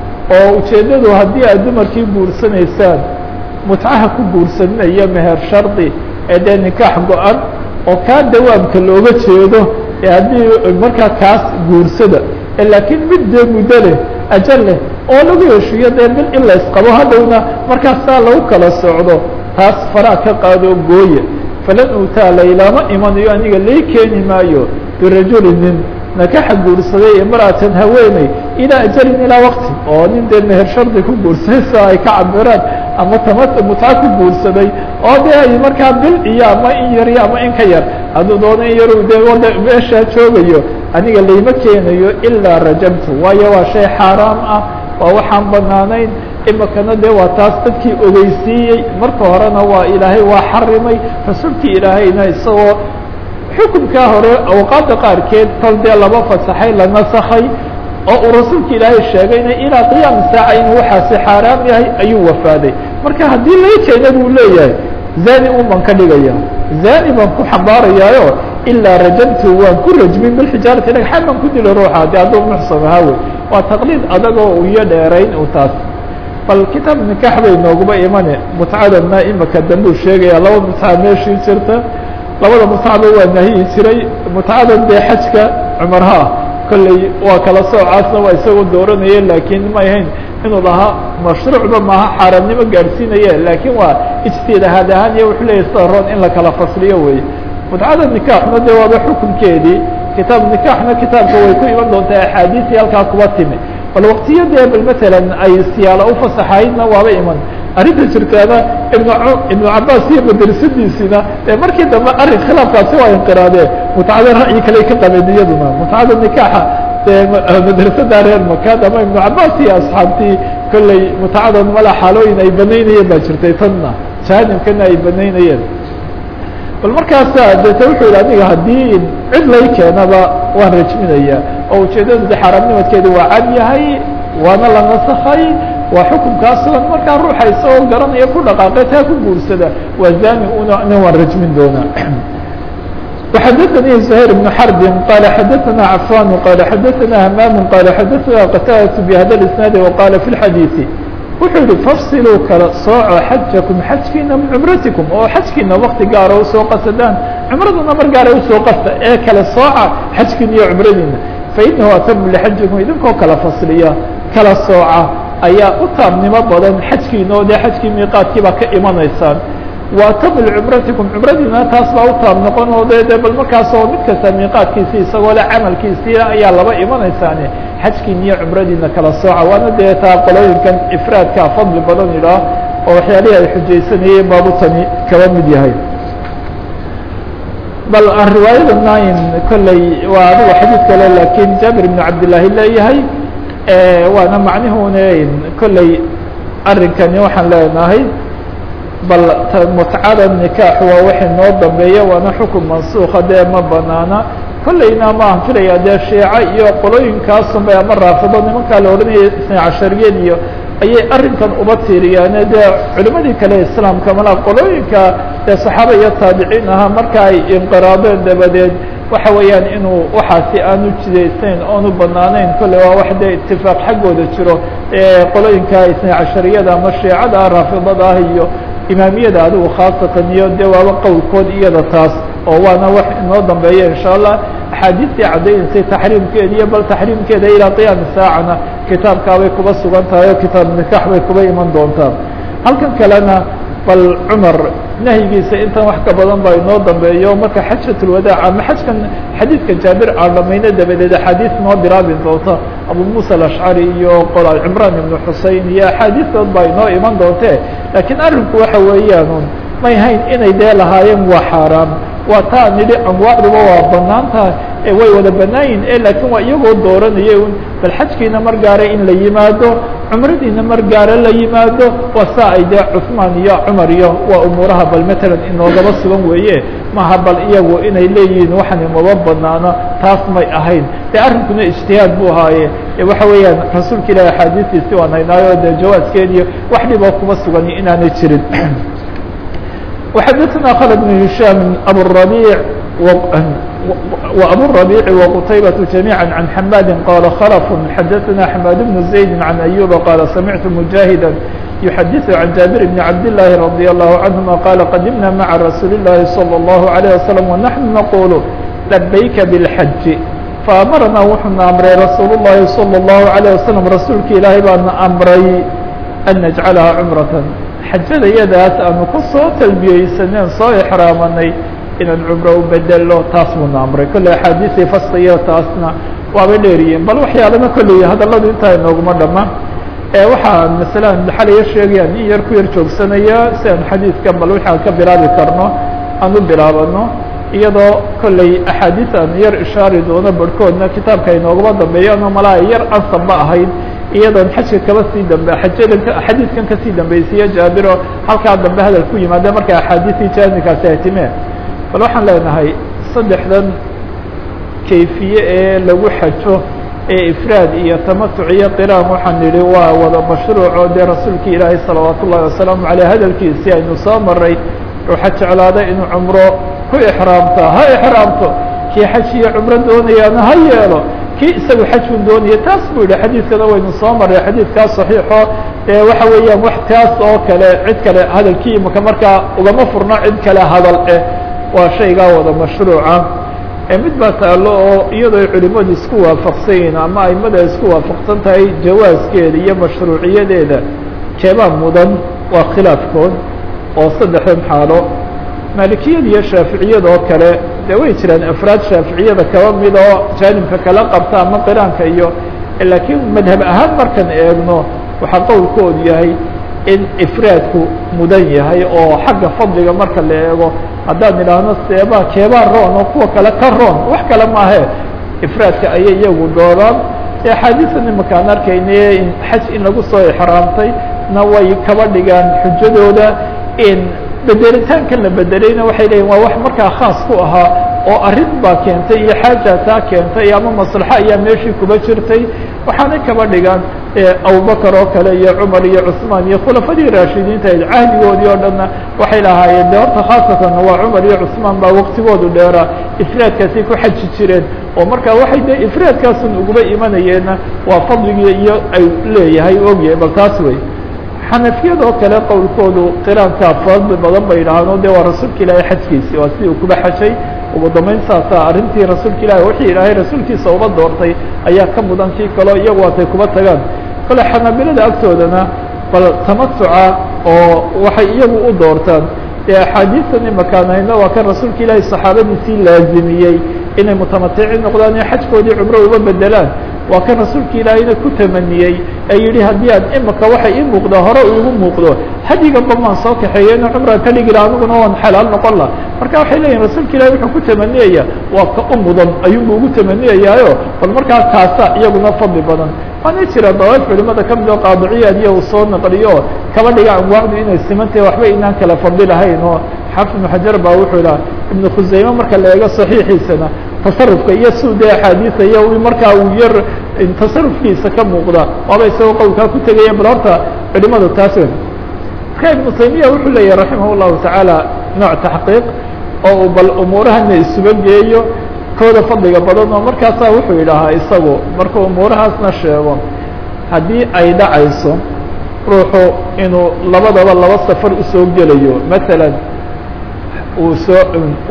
oo ujeeddadu haddii aad dumarkii guursanaysaan mutcaha ku guursaninayo meher shardi ee dee nikaax go-an oo kaa dawaamka looga jeedo ee haddii markaa kaas guursada laakiin mid dee muddo leh ajal leh oo lagu heshiiyo dee bil in la isqabo hadhowna markaasaa lagu kala socdo taas faraa ka qaadoo gooye falan uutaa laylaama imanayo aniga lay keeni maayo birajuli nin nakaxa guursaday imra'atan haweeney ilaa ajalin ilaa waqti oo nin dee meher shardi ku guursaday soo ay ka cabiraan ama tama mutca ku guursaday oo dee ay markaa bil iyo ama in yar iyo ama in ka yar hadduu doono in yaru dee wada meeshaa joogayo aniga layma keenayo ilaa rajamtu waayo waa shay xaaraam ah waa waxaan banaanayn imikana dee waa taas dadkii ogeysiiyey marka horena waa ilaahay waa xarimay rasuulkii ilaahayna isagoo xukunkaa hore awqaadda qaarkeed kol dee laba fasaxay la nasakhay oo uu rasuulka ilaahay sheegayna ilaa qiyaam saaca inuu waxaasi xaaraam yahay ayuu wafaaday marka haddii lay keena buu leeyahay zani un baan ka dhigaya zani baan ku xambaarayaayo ilaa rajamtu waan ku rajmin bilxijaarati dhagxaan baan ku dilo ruuxa de hadduu muxsan ahaa wey waa taqliid adagoo iyo dheerayn u taas bal kitaab nikax bay nooguma imane mutcada ma imika dambuu sheegaya laba mutca meeshii jirta labada mutcaba waa nahiyi jiray mutcadan dee xajka cumarha ah kolley waa kala soocaasna waa isagoo dooranaya laakiin ma ahayn inuu lahaa mashruucba maaha xaaraamnimo gaadhsiinaya laakiin waa ijtihaad ahaan iyo wuxuu leeyahy sida roon in la kala fasliyo wey mutcada nikaaxna dee waaba xukunkeedii kitaab nikaaxna kitaabka way ku iman doontaa axaadiisii halkaa kuba timi bal waktiyo dee bal matalan ay siyaalo ufasaxaydna waaba iman arrinta jirtaana ibn ibnu cabaas iyo madrasadiisina ee markii dambe arrin khilaafkaasi waa inqiraadee mutcada ra'yi kale ka qabeen iyaduna mutcada nikaaxa dee madrasada reer makaad ama ibnu cabaas iyo asxaabtii kolley mutcadan mala xaalooyin ay banaynayeen baa jirtay tanna jahanibkana ay banaynayeen bal markaasa deete wuxuu yidhi aniga haddii cid lay keenaba waan rajminaya oo ujeeddadu de xaaraamnimadkeedi waa cad yahay waana la nasakhay waa xukunkaa sugan markaa ruuxa isagoo garanaya ku dhaqaaqay taa ku guursada waa zani una nin waan rajmin doonaa وxadثnي زهير بن حرب qال xadثna عفان qال xadثna همام qال xadثna qتاdة بhda الاسناaد وqال في الحadيث wuxuu yihi fafsiluu kala sooco xajakum xajkiina min cumratikum oo xajkiina wakti gaara usoo qasadaan cumraduna mar gaara usoo qasta ee kala sooca xajkiina iyo cumradiina fainahu atamu lixajikum idinkoo kala fasliya kala sooca ayaa u taabnimo badan xajkiina oo dee xajkii miiqaadkiibaa ka imanaysaan wa atamu licumratikum cumradiina taas baa u taab noqon oo de de bal markaasoo mid kasta miiqaadkiisii isagoo le camalkiisii ayaa laba imanaysaane xajkiina iyo cumradiina kala sooca waana dee taa qolooyinkan ifraadkaa fadli badan idhaah oo waxyaalihii ay xujaysanayeen baabu tani kaba mid yahay bal aan riwaayada nain kolley waa adigo xadiid kale laakiin jaabir ibnu cabdillaahi leeyahay waana macnihuune kolley arrinkani waxaan leenahay bal mutcada nikaax waa wixii noo dambeeya waana xukun mansuuka dee ma banaana kolleyna ma aan filaya dee shiica iyo qolooyinkaasunbay ama raafido nimankaa la odhanaya isna cashariyad iyo ayay arrinkan uba tiiriyaane dee culimadii kale islaamka malaa qolooyinka dee saxaaba iyo taabiciin ahaa marka ay inqiraadeen dabadeed waxa weeyaan inuu waxaasi aanu jidaysayn oonu banaanayn kolley waa wax dee itifaaq xaggooda jiro qolooyinka isna cashariyada ama shiicada raafidada ah iyo imaamiyada adigu khaasatan iyo dee waaba qowlkood iyada taas oo waana wax inoo dambeeya insha allah axaadiistii caddaynaysay taxriimkeeda iyo bal taxriimkeeda ilaa qiyaami saacana kitaabkaabay kuba sugan tahay oo kitaab nikaax bay kuba iman doontaa halkan kalena bal cumar nahyigiisa intan wax ka badan ba inoo dambeeyo marka xajat lwadaac ama xajkan xadiidka jaabir aan dhamayno dabadeed axaadiis noo bilaabi doonta abu musa alashcari iyo qola cimraan ibnu xusein iyo axaadiistood baa inoo iman doonte laakiin arrinku waxa weeyaan may hayn inay dee lahaayeen waa xaaraam waa taa nidhi anwaacduba waa banaan tahay ee way wada banaayin e laakiin waa iyagoo dooranaya un bal xajkiina mar gaara in la yimaado cumradiina mar gaara la yimaado waa saa ay dee cusmaan iyo cumar iyo waa umuuraha bal matalan inoogaba sugan weeye maha bal iyagu inay leeyihiin waxan imaba banaano taas may ahayn dee arrinkuna ijtihaad buu ahaaye waxa weeyaan rasuulka ilahi axaadiistiisi waan haynaayo dee jawaaskeediyo wax dhiboo kuma sugan inaanay jirin وxdثna khلد بن هiشام أbو الربيع وأbو الربيع وqتيبة جميعا عن حماd qال khلف xdثna حماd بن زيد عن أيوب qال سمعت مجاهدا يحdث عن جابر بن عبد الله رضي الله عنهما qال qدمنا mعa رsuuل اللhi صلى الله عليه وسلم ونحن نقول لبyk بالحج فأمرnaa wuxuuna أمray رsuuل اللhi صلى الله عليه وسلم rasuulka ilaahay baana أمray أن نجعلها cمرة xajada yadaas aanu ku soo talbiyeysaneen soo exraamanay inaan cumro u bedelo taas buuna amray kolley axaadiisii faskiyo taasna waabay dheeriyeen bal waxyaalana kolley hadalladu intaa inooguma dhama waxaan masalan xalaya sheegayaan in yar ku yar joogsanaya si aan xadiidkan bal waxaan ka bilaabi karno aan u bilaabano iyadoo kolley axaadiis aan yar ishaari doono barhkoodna kitaabka inooguma dambeeyano malaa yar ansabma ahayd iyadoon xajka kaba sii dambe xajadan xadiidkan kasii dambaysiiye jaabiro halkaa dambe hadal ku yimaada marka axaadiisii jaanikaasi ay timeen bal waxaan leenahay saddexdan kayfiye ee lagu xajo ee ifraad iyo tamatuc iyo qiraan waxaan nidhi waa wada mashruuco dee rasuulki ilaahay salawaat ullahi wasalaamu caleyh hadalkiisii aynu soo maray ruuxa jeclaada inuu cumro ku exraamta ha exraamto kii xaj iyo cumro doonayaana ha yeelo kii isagu xajkun doonaya taas buu yihi xadiidkana waynu soo maray xadiidkaas saxiixo ee waxa weeyaan wax taas oo kale cid kale hadalkii imaka markaa ugama furno cid kale hadal eh waa shaygaa wada mashruuca mid baa taalo oo iyadoo culimadu isku waafaqsan yihiin ama aimada isku waafaqsan tahay jawaaskeeda iyo mashruuciyadeeda keebaa mudan waa khilaafkood oo saddexdan xaalo maalikiyada iyo shaaficiyada oo kale de way jiraan afraad shaaficiyada kaba mid oo jaanibka kala qabta ama qiraanka iyo laakiin madhab ahaan markan eegno waxaa qowlkoodu yahay in ifraadku mudan yahay oo xagga fadliga marka la eego haddaan idhaahno seebaa keebaa roon oo kuwa kale ka roon wax kale maahe ifraadka ayay iyagu doodaan axaadiisan imakaan arkayne in xaj in lagu soo exraamtay na way kaba dhigaan xujadooda in bedelitaankan la bedelayna waxay leeyihin waa wax markaa khaas ku ahaa oo arrin baa keentay iyo xaaja taa keentay ama maslaxo ayaa meeshii kuba jirtay waxaanay kaba dhigaan abubakar oo kale iyo cumar iyo cusmaan iyo khulafadii raashidiinta cahdigoodii oo dhanna waxay lahaayeen de horta khaasatan waa cumar iyo cusmaan baa waktigoodu dheeraa ifraadkaasay ku xaji jireen oo marka waxay de ifraadkaasun uguba imanayeenna waa fadligii iyo ay leeyahay ogyahay bal taas wey xanafiyada oo kale qowlkoodu qiraankaa fadli badan bay idhahaan o de waa rasuulka ilaahay xajkiisi waa sidii uu kuba xajay ugu dambeyn saasa arrintii rasuulka ilahi wixii ilaahay rasuulkiisa uba doortay ayaa ka mudan kii kaleo iyagu waatay kuba tagaan kale xanaabilada agtoodana bal tamatuca oo waxay iyagu u doortaan dee axaadiistan imakaan hayno waa kan rasuulka ilaahay saxaabadiisii laazimiyey inay mutamaticin noqdaan ee xajkoodii cumro uba bedelaan waa kan rasuulka ilaahayna ku tamaniyey ee yihi haddii aan imika waxa ii muuqda hore igu muuqdo hadiganba maan soo kaxeeya ina cumraan ka dhigi laha aniguna waan xalaal noqon laha marka waxay leeyihin rasuulka ilahi wuxuu ku tamaniyaya waa ka u mudan ayuunbu ugu tamaniyayaayo bal markaa kaasa iyaguna fadli badan waana jira dawaif culimada ka mid oo qaadiciyaad iyo uu soo naqliyo kaba dhiga anwaacdu inay simantahay waxba inaan kala fadilahayn oo xaafid ibnu xajar baa wuxuu idhaha ibnu khusayme marka la eego saxiixiisana tasarufka iyo suuda axaadiisa iyo markaa uu yar tasarufkiisa ka muuqda waaba isagoo qowlkaa ku tegaya bal horta culimadu taas wen marka ibnu taymiya wuxuu leeyahy raximah llahu tacaala nooc taxqiiq oo uu bal umuurahana isuba geeyo kooda fadliga badan oo markaasaa wuxuu idhahaa isagu markuu umuurahaasna sheego haddii ay dhacayso ruuxu inuu labadaba laba safar usoo gelayo masalan uu soo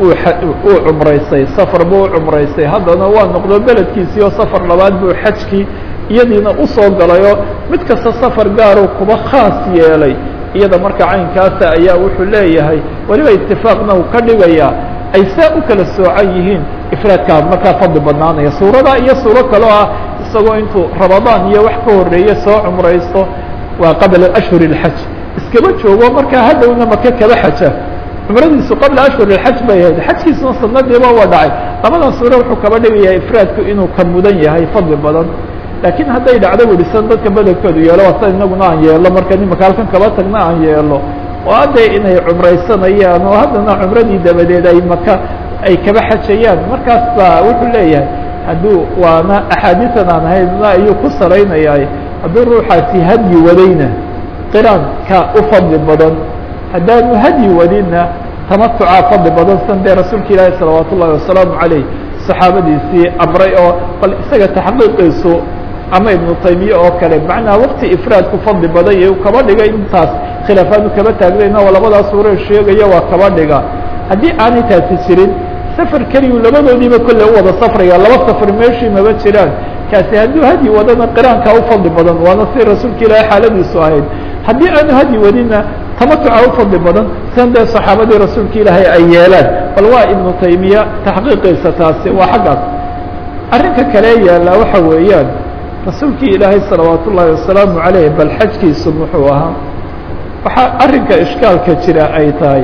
uu cumraystay safar buu u cumraystay haddana waa noqdo beledkiisii oo safar labaad buu xajkii iyadiina usoo galayoo mid kasta safar gaaruu kuba khaas yeelay iyada marka caynkaasa ayaa wuxuu leeyahay weliba itifaaqna uu ka dhigayaa ay saa u kala soocan yihiin ifraadkaa markaa fadli badnaanaya suurada iyo suuro kaloo ah isagoo intuu ramadaan iyo wax ka horeeye soo cumraysto waa qabla ashhur اlxaj iskaba joogo markaa hadhowna maka kaba xaja cumradiisu qabla ashhur اxaj bay ahayd xajkiisuna sanadiiba waa dhacay labadan suuro wuxuu kaba dhigayaa ifraadku inuu ka mudan yahay fadli badan laakiin hadday dhacdo welisan dadka bedelkoodu yeelo waa sida inaguna aan yeelo marka nimaka halkan kaba tagna aan yeelo oo hadda inay cumraysanayaan oo haddana cumradii dabadeed ay maka ay kaba xajayaan markaas baa wuxuu leeyahay hadduu waana axaadiisan aan haydna ayuu ku saraynayaa hadduu ruuxaasi hadyi wadayna qiraanka u fadli badan haddaanu hadyi wadinna tamatucaa fadli badan san dee rasuulka ilaahi salawaat ullahi wasalaamu caleyh saxaabadiisii amray oo bal isaga taxqiiqiisu ama ibnu taymiye oo kale macnaa wakti ifraadku fadli badan iyo kaba dhiga intaas khilaafaanu kaba taagnayna oo labadaas suure sheegaya waa kaba dhiga haddii aanay taasi jirin safar keliyu labadoodiiba kolle u wada safraya laba safar meeshii maba jiraan kaasi hadduu hadyi wadana qiraankaa u fadli badan waana si rasuulka ilaahi xaaladiisu ahayd haddii aanu hadyi wadinna tamatuca u fadli badan sian dee saxaabadii rasuulka ilaahay ay yeelaan bal waa ibnu taymiya taxqiiqiisa taasi waa xaggaas arrinka kale yaalla waxa weeyaan rasuulkii ilaahay salawaat ullaahi wasalaamu caleyh bal xajkiisu muxuu ahaa waxaa arrinka ishkaalka jira ay tahay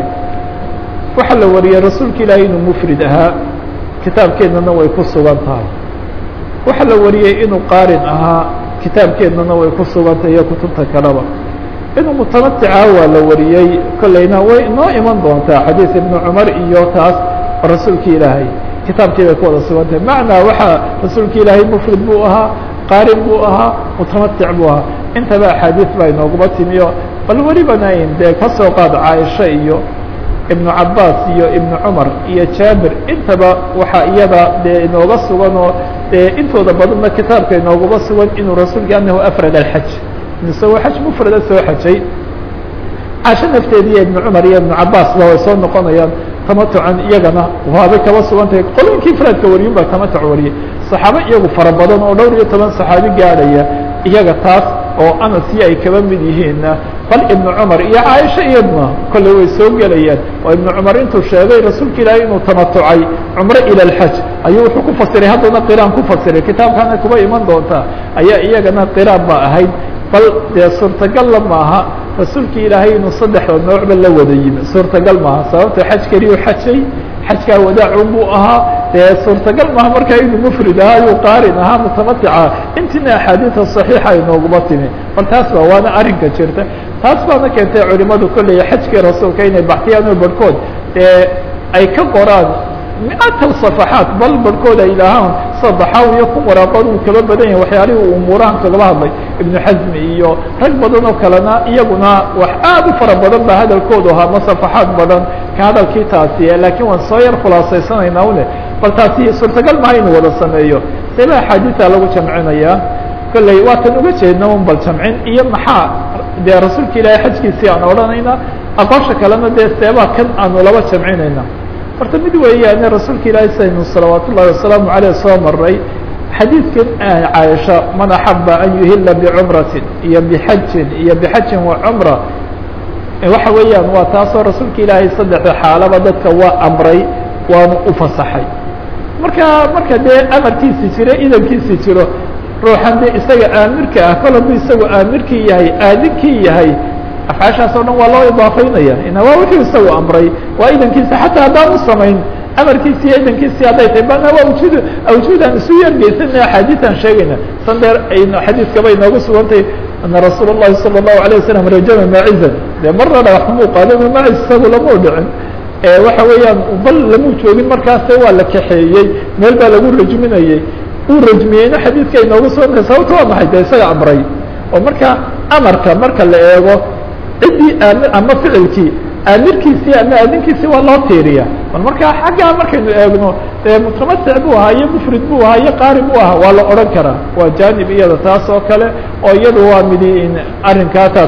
waxaa la wariyey rasuulka ilaahay inuu mufrid ahaa kitaabkeennana way ku sugan tahay waxaa la wariyey inuu qaarin ahaa kitaabkeennana way ku sugan tahay iyo kutubta kaleba inuu mutamaticaa waa la wariyey kollayna way inoo iman doontaa xadiis ibnu cumar iyo taas oo rasuulka ilaahay kitaabkii bay ku wada sugan tahay macnaa waxaa rasuulka ilaahay mufrid buu ahaa qaarin buu ahaa mutamatic buu ahaa intaba axaadiis baa inooguma timiyo bal welibana in dee ka soo qaad caaisha iyo ibnu cabaas iyo ibnu cumar iyo jaabir intaba waxaa iyada dee inooga sugan oo dee intooda badanna kitaabka inooguma sugan inuu rasuulka anahu afrad alxaj isagoo xaj mufrada soo xajay caasho nafteedi iyo ibnu cumar iyo ibnu cabaasba way soo noqonayaan tamatucan iyagana waabay kaba sugan tahay qoloyinkii ifraadka wariyun baa tamatuc wariyay saxaabo iyagu fara badan oo dhowr iyo toban saxaabi gaadhaya iyaga taas oo anasi ay kaba mid yihiinna bal ibnu cumar iyo caaisha iyadna kolley way soo gelayaan oo ibnu cumar intuu sheegay rasuulka ilaahay inuu tamatucay cumro ila alxaj ayuu wuxuu ku fasiray haddana qiraan ku fasiray kitaabkana kuba iman doontaa ayaa iyagana qiraan ba ahayd bal dee suurtagalla maaha rasuulka ilaahay inuu saddexda noocba la wada yimi suurtagal maaha sababto xaj keliyu xajay xajkaa wadaacun buu ahaa dee suurtagal maaha markaa inuu mufrid ahaa ayuu qaarin ahaa mutamatica intiina axaadiida صaxiixa inooguma timi bal taas ba waana arrinka jirta taas baana keentay culimadu kolley xajkii rasuulka inay baxtiyaan oo barhkood dee ay ka qoraan miatal صafaxaat bal barhkood ay idhaahaan sadaxaaw iyo kun waraaqood uu kaba badan yahay waxyaalihii uu umuurahan kagaba hadlay ibnu xasmi iyo rag badan oo kalena iyaguna wax aad u fara badan ba hadalkoodu ahaa ma safaxaad badan ka hadalkii taasi laakiin waan soo yar khulaasaysanaynaa une bal taasi suurtagal maha inuu wada sameeyo seeba axaadiisa lagu jamcinayaa kolley waatan uga jeedna un bal jamcin iyo maxaa dee rasuulka ilaahay xajkiisii aan odhanayna aqoosha kalena dee seebaa kan aanu laba jamcinayna horta mid weeyaane rasuulka ilaahay saynu salawaat ullahi wasalaamu aleyh soo maray xadiidkan caaisha man axaba an yuhila bicumratin iyo bixajin iyo bixajin wa cumra waxa weeyaan waa taasoo rasuulka ilaahay saddexda xaalaba dadka waa amray waanu u fasaxay marka marka dee amarkiisi jiro idankiisi jiro ruuxan dee isaga aamirka ah kol hadduu isagu aamirkii yahay aadinkii yahay afcaashaas oo dhan waa loo idaafaynaya ina waa wuxuu isagu amray waa idankiisa xataa haddaan u samayn amarkiisi iyo idankiisii hadday tahay bana waa awjuud awjuudaan isu yargeysana axaadiiaan sheegayna san deer aynu xadiiskaba inoogu sugantay ana rasuul الlahi salى الlahu عalيه wasalam rajama maacizan dee marna dhagaxumuu qaadama maaciz isagu lamau dhicin waxa weeyaan bal lamuu joogin markaase waa la kaxeeyey meel baa lagu rajminayey uu rajmiyeyna xadiidka inoogu sugantay sababta waa maxay de isaga amray oo marka amarka marka la eego ciddii aamir ama ficilkii aamirkiisii ama aaminkiisii waa loo tiiriya bal markaa xaggaa markaynu eegno dee mutamatic buu ahaa iyo mufrid buu ahaa iyo qaari buu ahaa waa la odhan karaa waa janib iyada taas oo kale oo iyadu waa midi arrinkaa taas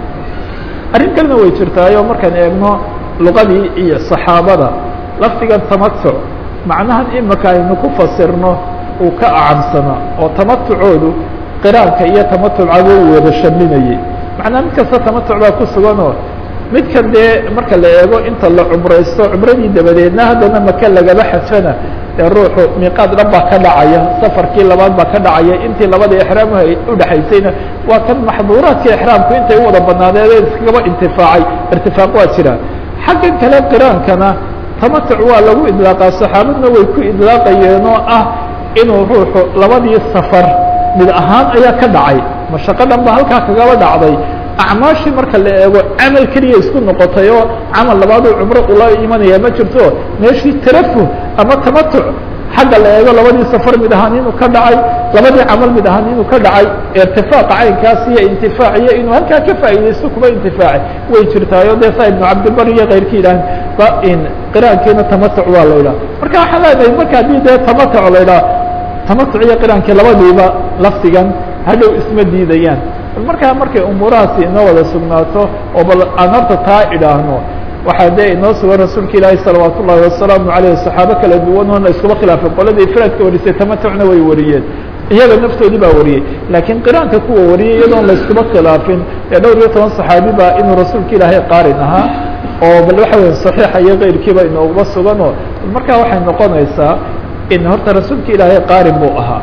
arrin kalena way jirtaayo markaan eegno luqadii iyo saxaabada lafdigan tamatuc macnahan imika aynu ku fasirno uu ka acamsanaa oo tamatucoodu qiraanka iyo tamatucaba u wada shaminayey macnaa mid kasta tamatuc baa ku suganoo midkan dee marka la eego inta la cumraysto cumradii dabadeedna haddana maka lagaba xajfana ee ruuxu miiqaad dhan baa ka dhacaya safarkii labaad baa ka dhacaya intii labada exraam udhexaysayna waa kan maxduuraadka exraamku intay u wada banaadeed iskagaba intifaacay irtifaaq waa jira xaggan kale qiraankana tamatuc waa lagu idlaaqaa saxaabadna way ku idlaaqayeen oo ah inuu ruuxu labadii safar mid ahaan ayaa ka dhacay mashaqo dhan ba halkaa kagaba dhacday acmaashii marka la eego camal keliya isku noqotay oo camal labaaduu cumro ula imanaya ma jirto meeshii tarafuh ama tamatuc xagga la eego labadii safar mid ahaan inuu ka dhacay labadii camal mid ahaan inuu ka dhacay irtifaaqa caynkaas iyo intifaac iyo inuu halkaa ka faa'iidaysto kuba intifaaci way jirtaayo dee saa ibnu cabdibar iyo keyrkii yidhahan qiraankiina tamatuc waa la idhaha marka waxaa leedahay marka haddii dee tamatuc la idhaha tamatuc iyo qiraankii labadiiba lafdigan hadhow isma diidayaan bal markaa markay umuurahaasi inoo wada sugnaato oo bal aan horta taa idhaahno waxaa dee inoo sugan rasuulka ilaahi salawaat ullahi wasalaamu aleyh saxaabo kala duwan oona iskuma khilaafay qoladii ifraadka warisay tamatucna way wariyeen iyaga naftoodii baa wariyey laakiin qiraanka kuwa wariyay iyadoon la iskuma khilaafin ee dhowr iyo toban saxaabi baa inuu rasuulka ilaahay qaarin ahaa oo bal waxa weya saxiixa iyo keyrkiiba inooguma suganoo markaa waxay noqonaysaa in horta rasuulka ilaahay qaarin buu ahaa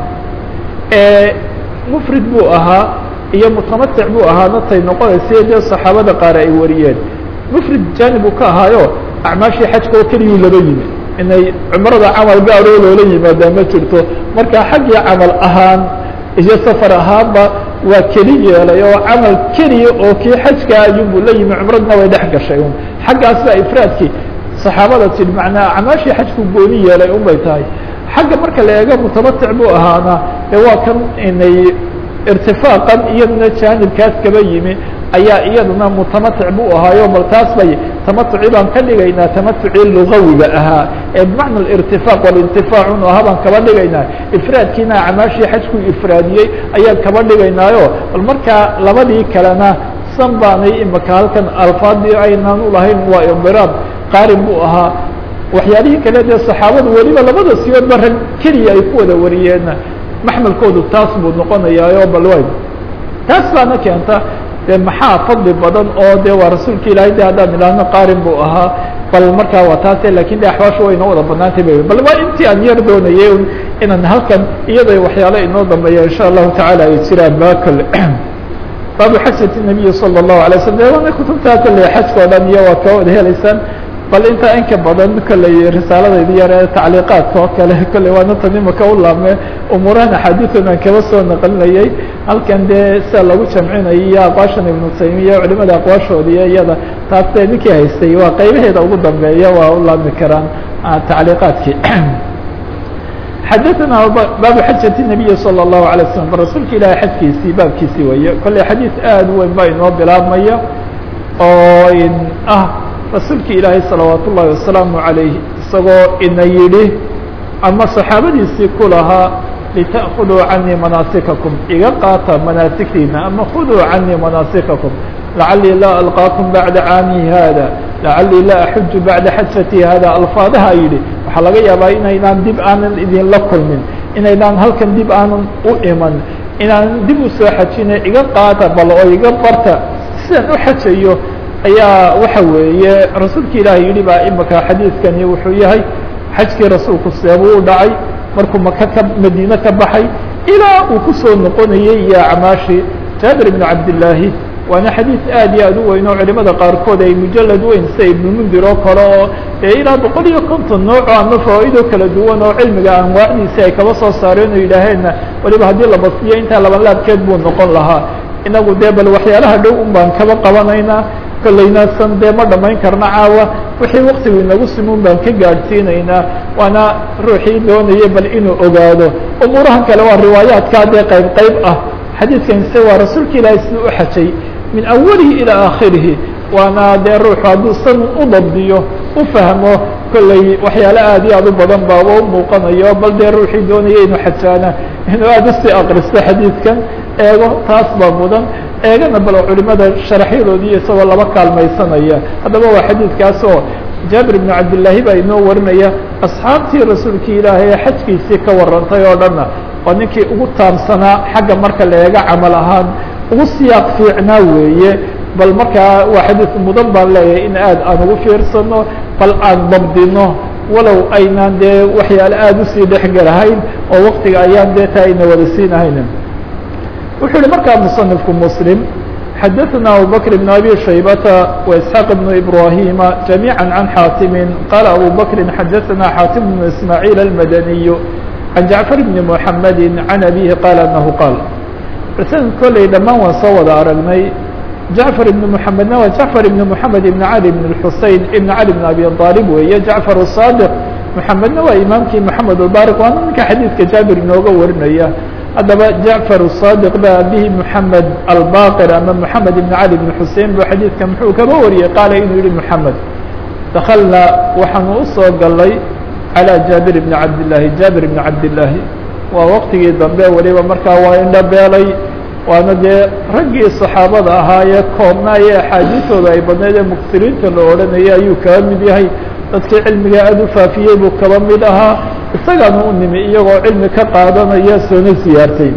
mufrid buu ahaa iyo mutamatic buu ahaa natay noqonaysa dee saxaabada qaar ay wariyeen mufrid janib uu ka ahaayo acmaashii xajka oo keliyuu laba yimi inay cumrada camal gaaroo loola yimaadaa ma jirto marka xaggii camal ahaan iyo safar ahaanba waa keli yeelay oo camal keliya oo kii xajka ayuunbuu la yimi cumradna way dhex gashay un xaggaas baa ifraadkii saxaabada tidhi macnaa acmaashii xajku gooni yeelay un bay tahay xagga marka la eego mutamatic buu ahaana dee waa kan inay irtifaaqan iyaduna jaanibkaas kaba yimi ayaa iyaduna mutamatic buu ahaayo bal taas bay tamatuci baan ka dhigaynaa tamatucii lugawiga ahaa ee bimacna irtifaaq walintifaacun ahaa baan kaba dhigaynaa ifraadkiina acmaashii xajku ifraadiyey ayaan kaba dhigaynaayo bal markaa labadii kalena san baanay imaka halkan alfaadii aynaan ulahayn waa indiraab qaarin buu ahaa waxyaalihii kale dee saxaabadu weliba labada siyoodba rag keliya ay ku wada wariyeen maxmelkoodu taas buu noqonayaayo bal way taas baana keenta dee maxaa fadli badan oo de waa rasuulka ilaahay de haddaan idhaahno qaarin buu ahaa bal markaa waa taase lakin de axwaashu way inoo wada banaantay ba bal waa intii aan yar doonayay inaan halkan iyada waxyaalo inoo dambeeya insha allahu tacala ay jiraan ba kole baabu xajati nabiyi salى الlahu alay slam de waana kutubtaa kole xajka o dhan iyo waa ka wada helaysaan bal intaa inka badan kolley risaaladaydi yar ee tacliiqaadka oo kale kolley waana tan imaka u laabme umuurahan axaadiidan aan kaba soo naqlinayay halkan dee sia lagu jamcinayay iyo aqwaashan ibnu taymiya culimada aqwaashoodiiyo iyada taas dee ninkii haystay waa qaybaheeda ugu dambeeya waa u laabmi karaan tacliiqaadkii xadaثna baabu xajati الnabiyi salى الlahu alay slam bal rasuulka ilaahay xajkiisii baabkiisii weeye kolley xadiis aad u weyn baa inoo bilaabmaya oo ah rasuulka ilaahay salawaat ullahi wasalaamu عalayh isagoo ina yidhi ama saxaabadiisii ku lahaa litأkhuduu canii manaasikakum iga qaata manaasigtiina ama khuduu canii manaasikakum lacalii laa alqaakum bacda caami hada lacalii laa axuju bacda xajati hada alfaadaha yidhi waxaa laga yaabaa inaynaan dib aanan idinla kulmin inaynaan halkan dib aanan u iman inaanan dib u soo xajina iga qaata bal oo iga barta sidaan u xajayo ayaa waxa weeye rasuulka ilaahay yidhi baa imaka xadiidkani wuxuu yahay xajkii rasuulku seebuu u dhacay markuu maka ka madiine ka baxay ilaa uu kusoo noqonayey iyo acmaashii jaabir ibnu cabdillaahi waana xadiid aad iyo aad u weyn oo culimada qaarkood ay mujalad weyn sida ibnulmundir oo kale oo dee ilaa boqol iyo konton nooco ama fawaa'ido kala duwan oo cilmiga anwaacdiisi ay kaba soo saareen oo yidhaaheenna waliba haddii la basiyo intaa laban laabkeed buu noqon lahaa inagu dee bal waxyaalaha dhow un baan kaba qabanaynaa kollayna san dee ma dhamayn karna caawa wixii waktigu inagu simuun baan ka gaadhsiinaynaa waana ruuxii doonaya bal inuu ogaado umuurahan kale waa riwaayaadkaa dee qayb qayb ah xadiidkan se waa rasuulka ilaahay siduu u xajay min awalihi ilaa aakhirihi waana dee ruuxu hadduu san u dabdiyo u fahmo kollay waxyaale aad iyo aad u badan baaba u muuqanayo bal dee ruuxii doonaya inuu xajaana inuu aada usii akristo xadiidkan eego taas baa mudan eegana bal culimada sharaxyadoodii isagoo laba kaalmaysanaya haddaba waa xadiidkaas oo jaabir ibnu cabdillaahi baa inoo warinaya asxaabtii rasuulkii ilaahay ee xajkiisii ka warantay oo dhanna waa ninkii ugu taamsanaa xagga marka la eega camal ahaan ugu siyaaq fiicnaa weeye bal markaa waa xadiid mudan baan leeyahay in aad aan ugu fiirsano bal aan dabdino walow aynaan dee waxyaale aada usii dhexgelahayn oo waktiga ayaan dee taa ayna wada siinahayn wuxuu yihi markaa muصنifku mslim xadaثna abubakr بn abi shaybata وإسحاaq بn ibrahima جamيعا عan xaatimi qala abu bakri xadaثna xaatim بn ismاعيل الmadaniy عan jaعفar بn mحamedi عan abihi qala anahu qaal sanad kolley dhammaan waan soo wada aragnay jacfar ibn mحamedna waa jacfar ibn mحamed ibn cali ibn الxusein ibn cali bn abi طaalib weeye jacfar الصاadiq mحamedna waa imaamkii mحamed الbariq waana ninka xadiidka jaabir inooga warinaya haddaba jacfar الصاadiq ba abihi mحamed albaqir ama mحamed ibn cali ibn xusein bu xadiidka muxuu kaba wariyey qaala inuu yihi mحamed dakalna waxaanu usoo galay calى jaabir ibn cabdillaahi jaabir ibn cabdillaahi waa waktigii dambe weliba markaa waa indhabeelay waana dee raggii صaxaabada ahaa ee koobnaaye axaadiistooda ay badnayd ee muksiriinta la odhanayay ayuu kaba mid yahay dadkii cilmiga aada u faafiyey buu kaba mid ahaa isagaana u nimi iyagoo cilmi ka qaadanaya soona siyaartay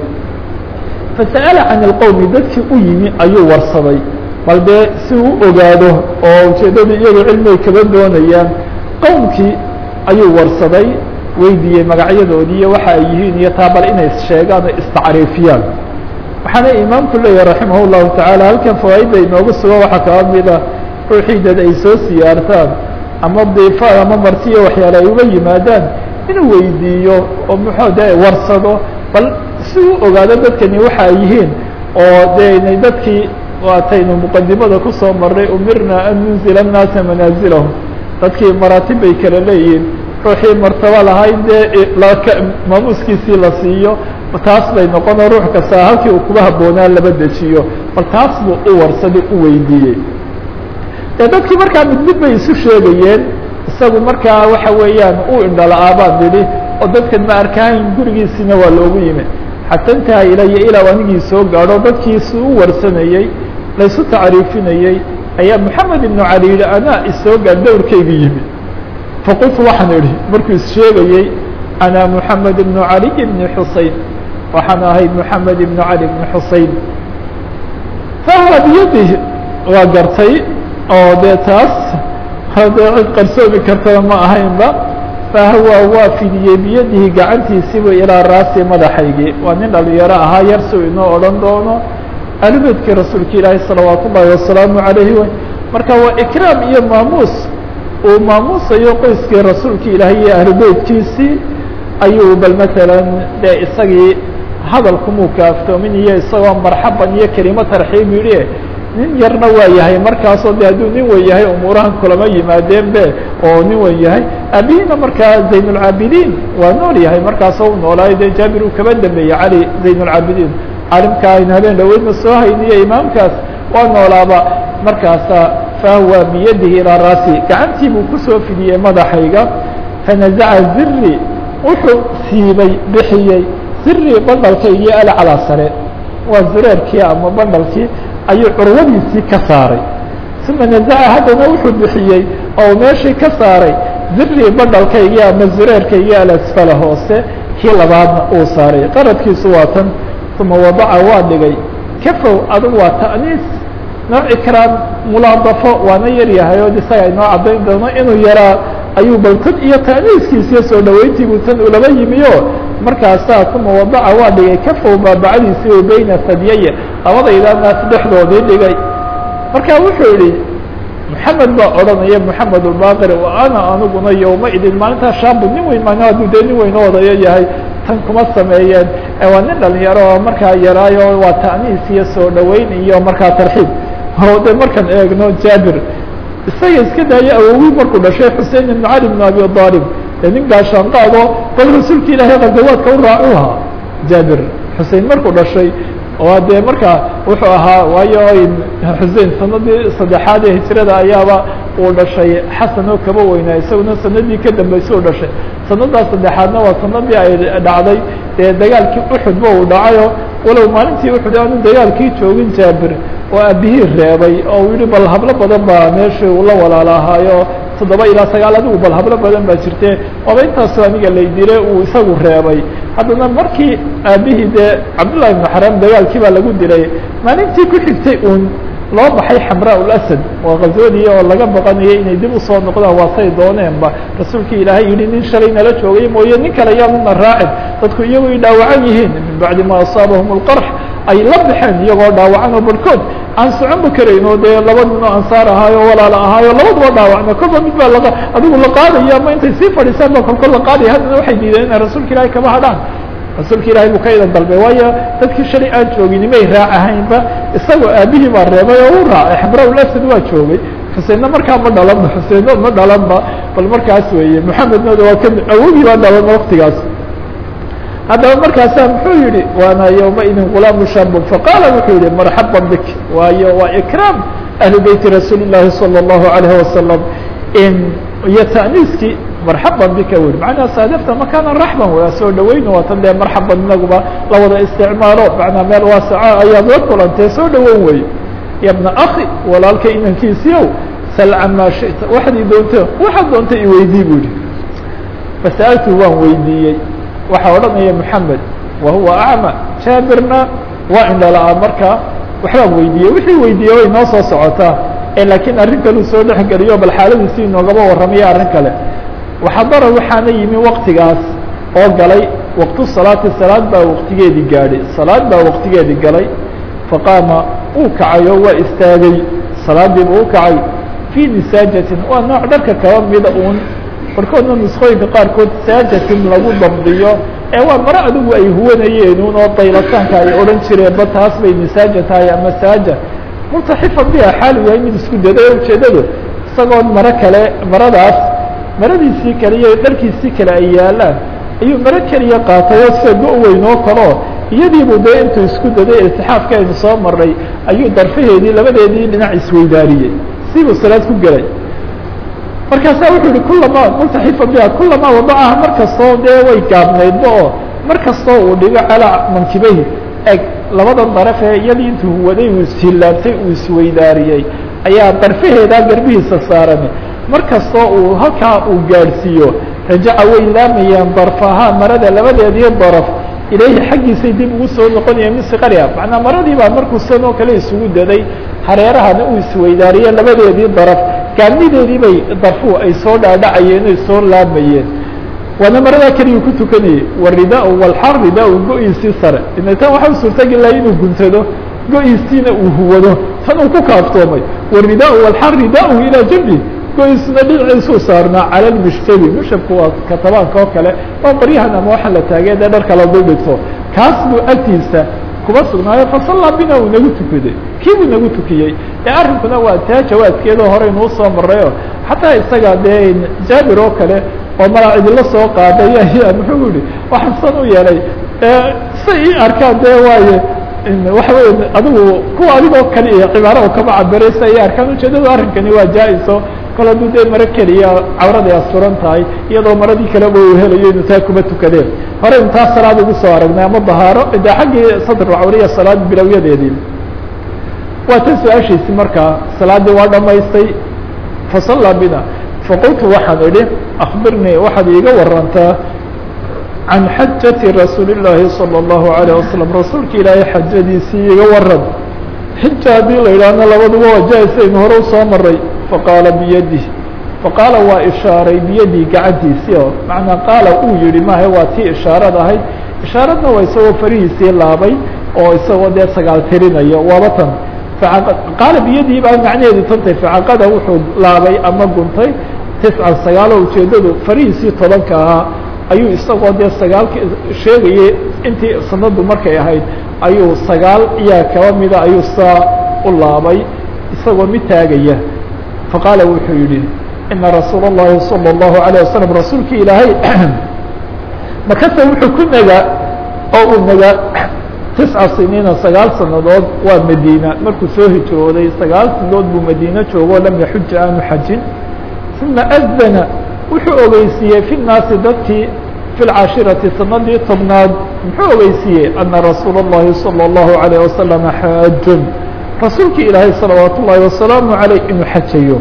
fasa'ala can ilqowmi dadkii u yimi ayuu warsaday bal dee si uu ogaado oo ujeeddadu iyagoo cilmigay kaba doonayaan qowmkii ayuu warsaday weydiiyey magacyadoodii iyo waxa ay yihiin iyo taa bal inay sheegaan oo istacriifiyaan waxaana imaamku leeyahay raximah llahu tacaala halkan fawaaidda inoogu sugo waxaa kaba mida ruuxii dad ay soo siyaartaan ama diifa ama martiyo waxyaale ay uga yimaadaan inuu weydiiyo oo muxuu de warsado bal si uu ogaado dadkani waxa ay yihiin oo de inay dadkii waataynu muqadimada kusoo marnay umirna an nunzila الnaasa manaazilahum dadkii maraatib bay kala leeyihiin ruuxii martabo lahayd dee maamuuskiisii la siiyo taas bay noqonoo ruux kasta halkii uu kuba habboonaa laba dejiyo bal taas buu u warsaday u weydiiyey dee dadkii markaa mid mid bay isu sheegayeen isagu markaa waxa weeyaan uu indhala-aa baan nidhi oo dadkan ma arkahayn gurigiisina waa loogu yimi xata intaha ilaya ilaa anigii soo gaadho dadkiisi u warsanayey laysu tacriifinayey ayaa moxamed ibnu cali yihi anaa isoo gaad dowrkaygu yimi faqultu waxaan idhi markuu issheegayey ana moxamed ibnu caliy ibni xusein waxaan ahay moxamed ibnu cali ibni xusein fahuwa biyadihi waa gartay oo dee taas hadee cid qarsoomi kartaba ma ahaynba fahuwa waa fidiyey biyadihi gacantiisiibu ilaa raasi madaxaygii waa nin dhalinyaro ahaa yar si uu inoo odhan doono ahlubeytkii rasuulka ilaahi salawaat ullaahi wasalaamu calayhi way marka waa ikraam iyo maamuus uu maamuusayo qoyskii rasuulka ilaahay iyo ahlubeytkiisii ayuu bal matalan dee isagii hadalkumuu kaaftoomin iyo isagoo marxaban iyo kelimo tarxiib yidhi nin yarna waa yahay markaasoo de hadduu nin wen yahay umuurahan kulama yimaadeen be oo nin wen yahay aabihina markaa zaynulcaabidiin waa nool yahay markaasoo u noolaayo dee jaabir uu kaba dambeeyey cali zaynulcaabidiin caalimka aynu habeen dhaweydna soo hayniyo imaamkaas waa noolaaba markaasa fahuwa biyadihi ilaa raasi gacantii buu kusoo fidiyey madaxayga fanazaca ziri wuxuu siibay bixiyey ziri bandhalkaygii alcalaa sare waa zireerkii ama bandhalkii ayuu curwadiisii ka saaray uma nazaca haddana wuxuu bixiyey oo meeshii ka saaray ziri bandhalkaygii ama zireerkaygii alasfala hoose kii labaadna uu saaray qaradkiisu waa tan uma wadaca waa dhigay kafow adugu waa ta'niis nooc ikraam mulaadafo waana yar yahay oo isaga inoo caddayn doono inuu yaraa ayuu bal tan iyo taaniiskiisiyo soo dhaweyntiibuu tan ulaba yimiyo markaasaa kuma wadaca waa dhigay kafow baabacadiisii o beyna sadyaya labadayda naas dhexdoodii dhigay marka wuxuu yihi maxamed baa odhanaya maxamed ulbaaqir wa ana aniguna yowma idin maalintaa shaabu nin weyn maan hadduu dee nin weyn odayo yahay tan kuma sameeyeen waa nin dhalinyaro oo markaa yaraayo waa ta'niis iyo soo dhaweyn iyo markaa tarxiib oo de markaan eegno jaabir isaga iska daayo awowii markuu dhashay xusein ibn cali bn abi aalib ee nin gaashaanqaado bal rasuulka ilaahay qadawaadka u raacu ahaa jaabir xusein markuu dhashay oo dee markaa wuxuu ahaa waayo xusein sanadii saddexaad ee hijrada ayaaba uu dhashay xasan oo kaba weynaa isaguna sanadii ka dambeysay u dhashay sanadaas saddexaadna waa sanadii ay dhacday dee dagaalkii uxudba uu dhacayo walow maalintii uxud aanu dagaalkii joogin jaabir oo aabihii reebay oo uu yihi bal hablo badan baa meeshii uu la walaalahaayo toddoba ilaa sagaal adigu bal hablo badan baa jirte oba intaasu aniga laydile uu isagu reebay haddana markii aabihii dee cabdullahi ibnu xaram dagaalkii baa lagu dilay maalintii ku xigtay uun loo baxay xamraa ulasad waa kazwadii oo laga baqanayay inay dib usoo noqdaan waatay dooneenba rasuulkii ilaahay yihi nin shalay nala joogay mooye nin kale yaanuna raacin dadku iyagu ay dhaawacan yihiin min bacdi ma asaabahum اlqarx ay la baxeen iyagoo dhaawacan oo barhkood aan soconba karayn oo dee laba nin oo ansaar ahaayo walaala ahaayo labaduba dhaawacna kolba mid baa la adigu la qaadaya ama intay sii fadhiisaan ba kolkol la qaadaya haddana waxay diideen inay rasuulka ilahay kama hadhaan rasuulka ilahay buu ka idan dalbay waayo dadkii shalay aan joogin may raac ahaynba isagoo aabihii baa reebay oo u raacay xamra ulasad waa joogay xuseinna markaa ma dhalanba xuseinno ma dhalanba bal markaas weeye maxamedna waa ka awogii baa dhalan waktigaas haddaba markaasaa muxuu yihi waana yowmaidin gulaamu shaabun faqaala wuxuu yihi marxaba bik waayo waa ikraam ahli beyti rasuuli llahi salى اllahu alayhi wasalam in iyo ta'niiskii marxaban bika wi macnaa saadafta makaana raxban waa soo dhaweyn waa tan dee marxaban inaguba la wada isticmaalo macnaa meel waasaca ayaad la kulantee soo dhaweyn wey ya bna akhi walaalka inankiisiiow sal can maa shita waxaad doonto waxaad doonta iweydii bu yihi fasa'altu waan weydiiyey waxaa odhanaya moxamed wa huwa acma jaabirna waa indhala-aan markaa waxbaan weydiiyey wixii weydiiyey way noo soo socotaa ee laakiin arrin kaleu soo dhex geliyo bal xaaladiisi inoogaba warramaya arrin kale waxadara waxaana yimi waktigaas oo galay waqtu salaati salaad baa waqtigeedii gaadhay salaad baa waqtigeedii galay faqaama uu kacay oo waa istaagay salaadiiba u kacay fii nisaajatin waa nooc dharka kaba mida uun barkoodna nuskooyinka qaarkood saajatin lagu dabdiyo ee waa maro adigu ay huwanayeen un oo daylataanka ay odhan jireenba taas bay nisaaja tahay ama saaja multaxifan biha xaalu yahay mid isku daday ujeedadu isagoo maro kale maradaas maradiisii kale iyo dharkiisii kale ay yaalaan ayuu maro keliya qaatay oo sida go- weyn oo kaleo iyadiibu dee intuu isku daday iltixaafka aynu soo maray ayuu darfaheedii labadeedii dhinac isweydaariyey sibuu salaad ku gelay markaasaa wuxuu yihi kulama multaxifa biha kulamaa wadacaha mar kastoo dee way gaabnaydba oo mar kastoo uu dhigo calaa mankibahi eg labada daraf ee iyadii intuu waday uu ishilaabtay uu isweydaariyey ayaa darfaheedaa garbihiisa saaran mar kastoo uu halkaa uu gaadhsiiyo rajaca way laamayaan darfahaa marada labadeedii daraf ilayhi xaggiisay dib ugu soo noqonayeen min siqariha macnaa maradii baa markuu san oo kale isugu daday hareerahana uu isweydaariye labadeedii daraf gaadnideedii bay darfuhu ay soo dhaadhacayeen ay soo laamayeen waana maradaa keliyu ku tukanayay waridaa walxar ridaa go-iisii sare inatan waxa u suurtagelahay inuu guntado go-iisiina uu huwado tan uu ku kaaftoomay waridaa walxar ridahu ilaa jambi go-iisna dhinaciisuu saarnaa cala lmushtabi mushabku waa katabaanka oo kale oo qoryahan ama waxa la taagee dee dharka la duldhigto kaas buu agtiisa kuma sugnaayo fasallaa bina uu nagu tukaday kii buu nagu tukiyey ee arrinkuna waa taa jawaadkeedoo hore inuu soo marayo xataa isaga dee jaabir oo kale oo malaa cidilo soo qaaday ayaa muxuu yihi waxaan san u yeelay say ii arkaan dee waaye waxa wey adigu kuwa adigoo kale iyo cibaaro kama cabiray sa ii arkaan ujeedadu arrinkani waa jaa-iso kol hadduu dee maro keliya cawraday asturan tahay iyadoo maradii kaleba uu helayo inuu taa kuma tukadeen hore intaa salaad ugu soo aragnay ama dahaaro de xaggii sadrulcawriya salaad bilowyadeedii waa tan su-aashiisi markaa salaaddii waa dhamaystay fasallaa bina faqultu waxaan idhi akbirnii waxaad iiga warantaa can xajati rasuuli llaahi salى اllahu alayه wasalam rasuulka ilaahay xajadiisii iga waran xija haddii la yidhaahno labaduba waa jaa-is aynu hore usoo maray faqaala biyadih faqaala waa ishaaray biyadii gacantiisii oo macnaa qaala uu yihi maaha waa tii ishaarad ahayd ishaaradna waa isagoo farihiisii laabay oo isagoo dee sagaal tirinayo waaba tan qaala biyadii baa macnaheedu tantay facaqada wuxuu laabay ama guntay tiscan sagaaloo ujeeddadu farihiisii tobanka ahaa ayuu isagoo dee sagaalka sheegayay intii sanadu markay ahayd ayuu sagaal iyaa kaba mida ayuu saa u laabay isagoo mid taagaya faqaala wuxuu yihi ina rasuula الlahi salى الlahu عalيه wasalam rasuulkii ilaahay makase wuxuu ku nagaa oo uu nagaa tisca siniina sagaal sanadood waa madiina markuu soo hijrooday sagaal sanadood buu madiine joogo lam yaxuja aanu xajin uma adana wuxuu ogeysiiyey fi naasi dadkii fi lcashirati sanadii tobnaad muxuu ogeysiiyey ana rasuula الlahi salى الlahu عalيه wasalam xaajun rasuulkii ilaahay salawaat ullaahi wasalaamu عaleyh inuu xajayo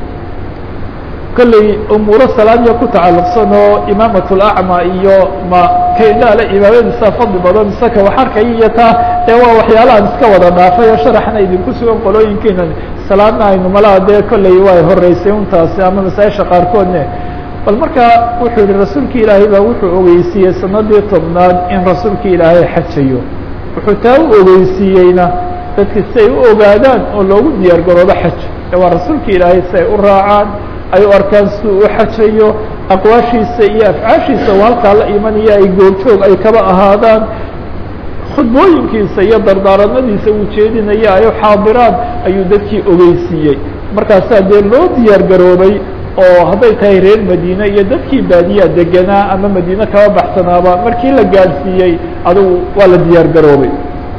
kolley umuuro salaadiya ku tacalluqsan oo imaamat lacma iyo ma kaydhaale imaamadiisa fadli badan isaka wax arkaya iyo taa ee waa waxyaalahan iska wada dhaafay oo sharaxna idinku sugan qolooyinkiina salaadna aynu malaha dee kolley way horeysay untaasi ama masaa-isha qaarkoodne bal markaa wuxuu yihi rasuulki ilaahay baa wuxuu ogeysiiyey sanadii tobnaad in rasuulki ilaahay xajayo wuxuu taa u ogeysiiyeyna dadki si ay u ogaadaan oo loogu diyaar garoobo xaj ee waa rasuulki ilaahay si ay u raacaan ay u arkaan si uu u xajayo aqwaashiisa iyo afcaashiisa oo halkaa la imanaya ay goobjoog ay kaba ahaadaan khudbooyinkiisa iyo dardaaranadiisa uu jeedinaya ay u xaadiraan ayuu dadkii ogeysiiyey markaasaa dee loo diyaar garoobay oo hadday tahay reer madiine iyo dadkii baadiyaa deganaa ama madiine kaba baxsanaaba markii la gaadhsiiyey adugu waa la diyaar garoobay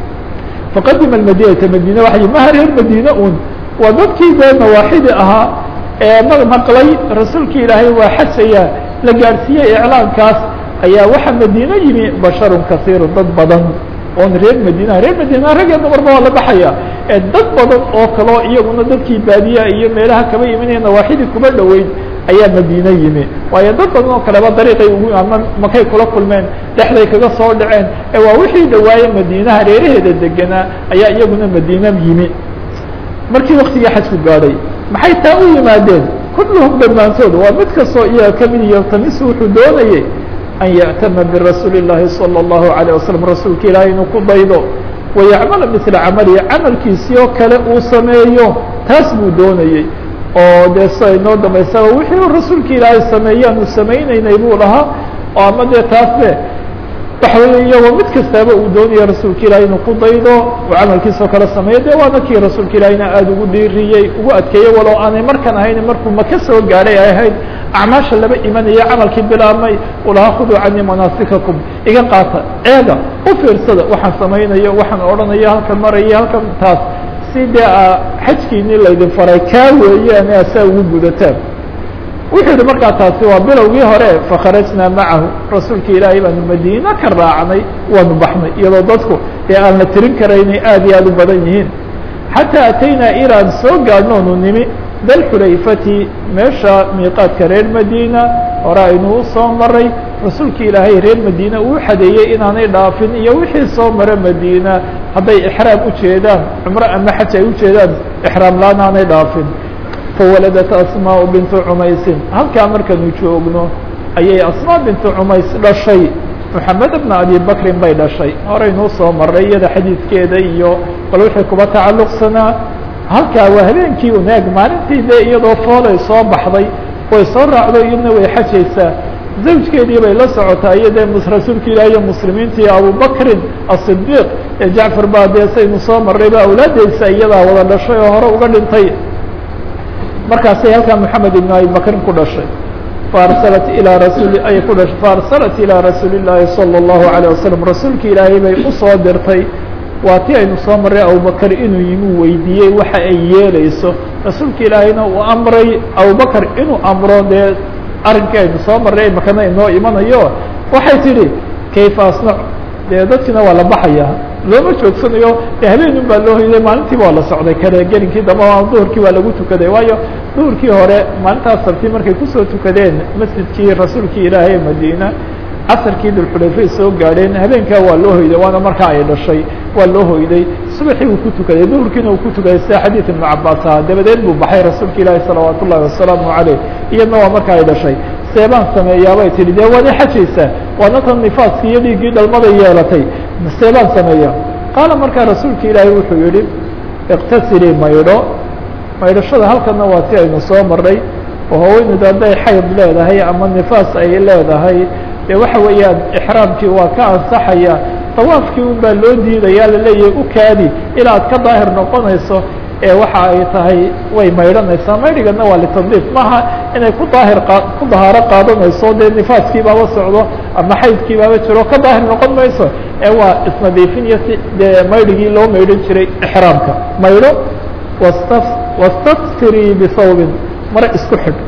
faqadima madinata madine waay maha reer madiine un waa dadkii dee nawaaxidi ahaa ee ma maqlay rasuulki ilaahay waa xajaya la gaadhsiiyey iclaankaas ayaa waxaa madiine yimi basharun kasiiru dad badan oon reer madiina reer madiina ragee dumarba waa la baxaya ee dad badan oo kaleo iyaguna dadkii baadiyaha iyo meelaha kaba imanaya nawaaxidii kuba dhoweyd ayaa madiine yimi waayo dad badan oo kaleba dariiqay ugu ama makay kula kulmeen dhexday kaga soo dhaceen ee waa wixii dhawaaye madiinaha reeraheeda deganaa ayaa iyaguna madiine yimi markii waktigii xajku gaadhay maxay taa u yimaadeen kulluhum dhammaantood waa mid kastoo iyaga kamid yaltamisu wuxuu doonayey an ya'tama birasuuli الlahi salى الlahu عalيه wasalam rasuulka ilaahay inuu ku daydo wayacmala misla camalihi camalkiisii oo kale uu sameeyo taas buu doonayey oo dee sida inoo dambaysaba wixii u rasuulka ilaahay sameeyaan uu samaynaynay buu lahaa oo ama dee taas be waxa weeye iyagoo mid kastaaba uu doonaya rasuulka ilahay inuu ku daydo uu camalkiisao kale sameeyo de waana kii rasuulka ilahayna aada ugu dhiiriyey ugu adkeeyey walow aanay markan ahayn markuu maka soo gaadhay ay ahayd acmaasha laba imanaya camalkii bilaabmay ulahaa khuduu canii manaasikakum iga qaata eega u fiirsada waxaan samaynayo waxaan odhanayo halkan maraya halkan taas si dee xajkiinii laydin faray kaa weeyaan asaa ugu gudataan wuxuu yihi markaa taasi waa bilowgii hore fakharajnaa macahu rasuulka ilaahay baanu madiine ka raacnay waanu baxnay iyadoo dadku dee aan la tirin karaynay aad iyo aad u badan yihiin xataa ataynaa ilaan soo gaadhnoonu nimi dalxulayfati meesha miiqaadka reer madiina hore aynuu soo maray rasuulka ilaahay reer madiine uu xadeeyey inaanay dhaafin iyo wixii soo mara madiina hadday ixraam ujeedaan cumro ama xaj ay ujeedaan ixraam la-aan aanay dhaafin fawaladat asmaaء bintu cumaysin halkaa markanu joogno ayay asmaa bintu cumays dhashay moxamed bna abi bakrin bay dhashay horeynuu soo maray iyada xadiidkeeda iyo bal wixii kuba tacalluqsanaa halkaa waa habeenkii uneeg maalintii dee iyadoo foolay soo baxday way soo raacdo iyadna way xajaysaa zawjkeedii bay la socotaa iyo dee rasuulka ilaah iyo muslimiinta iyo abubakrin asidiiq ee jacfar baa dee saynu soo marray ba awlaadeysa iyadaa wada dhashay oo hore uga dhintay markaasay halkaa moxamed ibn abi bakrin ku dhashay faarsalat ilaa rasuuli ay ku dhashay faarsalat ilaa rasuuli llaahi salى اllahu عalيه wasalam rasuulka ilaahay bay usoo dirtay waa ti aynu soo marray abubakr inuu yimi weydiiyey waxa ay yeeleyso rasuulka ilaahayna uu amray abubakr inuu amro dee arrinkii aynu soo marray makana inoo imanayo waxay tidhi kayfa asnac dee dadkiina waa la baxaya looma joogsanayo de habeenun baa loo hoyday maalintiiba waa la socday kale gelinkii dambe duhurkii waa lagu tukaday waayo duhurkii hore maalintaas sabti markay kusoo tukadeen masjidkii rasuulkii ilaahay ee madiina casarkii dulxulayfay soo gaadheen habeenkaa waa loo hoyday waana markaa ay dhashay waa loo hoyday subaxii uu ku tukaday duhurkiina uu ku tukaday sida xadiid ibnu cabaas ahaa dabadeed buu baxay rasuulka ilaahi salawaat ullahi wasalaamu caleyh iyadna waa marka ay dhashay seebaan sameeyaabay tihi dee waad i xajaysaa waana tan nifaaskii iyo dhiiggii dhalmada yeelatay seebaan sameeya qaala markaa rasuulka ilaahi wuxuu yihi iqtasilii maydho maydhashada halkana waa si aynu soo maray oo haweeneydu hadday xayd leedahay ama nifaas ay leedahay dee waxa weeyaan ixraamkii waa ka ansaxaya dawaafkii un baa loo diidaya laleeyahay u kaadi ilaa ad ka daahir noqonayso ee waxa ay tahay way maydhanaysaa maydhigana waa litadliif maaha inay ku daahir qa ku dahaaro qaadanayso dee nifaaskii baaba socdo ama xaydkii baaba jiro ka daahir noqon mayso ee waa isnadiifin iyo si dee maydhigii loo maydhan jiray ixraamka maydho wasta wastaftirii bisawbin mare isku xidh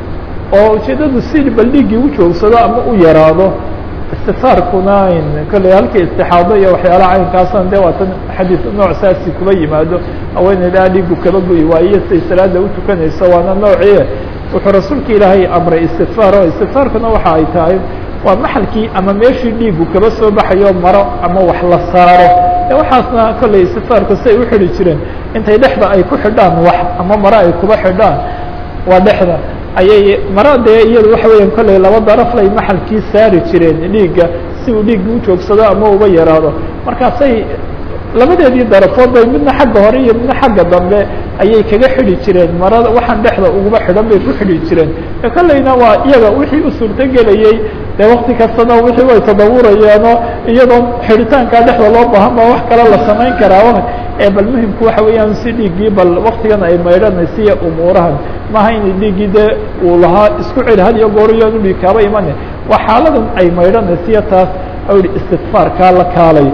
oo ujeedadu si baldhigii u joogsado ama u yaraado istifaarkuna kolley halkii istixaado iyo waxyaalaha caynkaasan de waa tan xadiis nooc saasi kuba yimaado haweeneydaa dhiigu kaba goyi waayo siay salaada u tukanayso waana noocii wuxuu rasuulka ilaahay amray istikfaar oo istikfaarkuna waxa ay tahay waa maxalkii ama meeshii dhiigu kaba soo baxayo maro ama wax la saaro e waxaasna kolley istikfaarku si ay u xidhi jireen intay dhexda ay ku xidhaan wax ama maro ay kuba xidhaan waa dhexda ayay mara dee iyadu waxa weeyaan kolley laba daraflay maxalkii saari jireen dhiigga si uu dhiigga u joogsado ama uga yaraado markaasay labadeedii darafood bay midna xagga hore iyo midna xagga dambe ayay kaga xidhi jireen marada waxaan dhexda uguba xidhan bay ku xidhi jireen e kolleyna waa iyaga wixii u suurtogelayey dee wakti kastana wixii way tadawurayaano iyadoo xidhitaankaa dhexda loo baahan baa wax kale la samayn karaa ee bal muhimku waxa weeyaan si dhiiggii bal waktigan ay maydhanaysiya umuurahan maaha inay dhiiggii dee uu lahaa isku celi had iyo goor iyoanu dhiig kaaba imane waa xaaladan ay maydhanaysiya taas au yihi istikfaarkaa la kaalay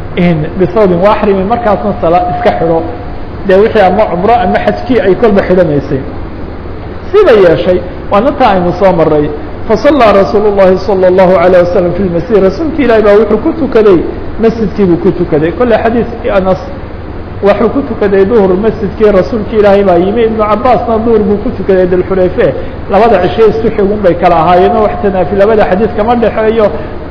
bisawbin waaxrimi markaasna sala iska xidho dee wixii ama cumro ama xajkii ay kolba xidhanaysay sida yeeshay waana taa aynu soo maray fasallaa rasuul llahi salى اllahu alayه wasalam fi lmasjid rasuulka ilahi baa wuxuu ku tukaday masjidkii buu ku tukaday kolle xadiiskii anas waxuu ku tukaday duhur masjidkii rasuulka ilaahay baa yimi ibnu cabaasna duhur buu ku tukaday dalxulayfe labada cishe isku xigun bay kala ahaayeeno wax tanaafi labada xadiis kama dhexeeyo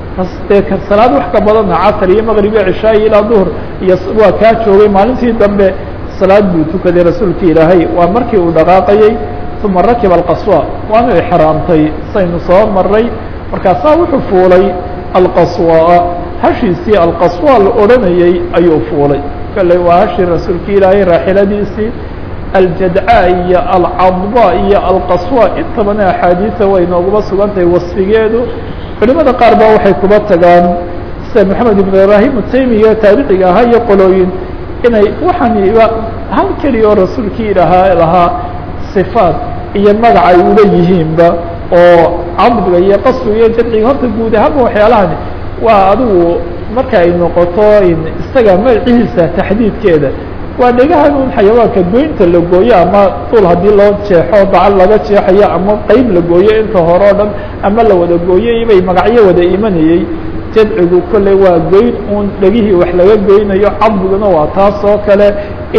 dee salaad wax ka badana casr iyo maqrib iyo cishaayi ilaa duhur iyo waa kaa joogay maalintii dambe salaad buu tukaday rasuulka ilaahay waa markii uu dhaqaaqayey uma rakiba alqaswa waanu ixraamtay saynu soo maray markaasaa wuxuu fuulay alqaswaa hashiisii alqaswa la odhanayey ayuu fuulay kalley waa hashii rasuulka ilaahay raaxiladiisii aljadca iyo alcadba iyo alqaswa intabana axaadiisa way nooguba sugan tahay wasfigeedu culimada qaar ba waxay kuba tagaan sida maxamed ibn ibrahim utaymiya taabiciga ahaa iyo qolooyin inay waxaaniba hal keliya oo rasuulkii ilahaa lahaa sifaat iyo magac ay ula yihiinba oo cadbiga iyo qaswiga iyo jadciga horta guud ahaanba waxyaalahani waa adigu marka ay noqoto isaga magacihiisa taxdiidkeeda waa dhegahan un xayawaanka goynta la gooyo ama dul haddii loo jeexo dacal laga jeexayo ama qeyb la gooyo inta hore o dhan ama la wada gooyey bay magacyo wada imanayey jadcigu kolley waa goyn un dhegihii wax laga goynayo cadbiguna waa taas oo kale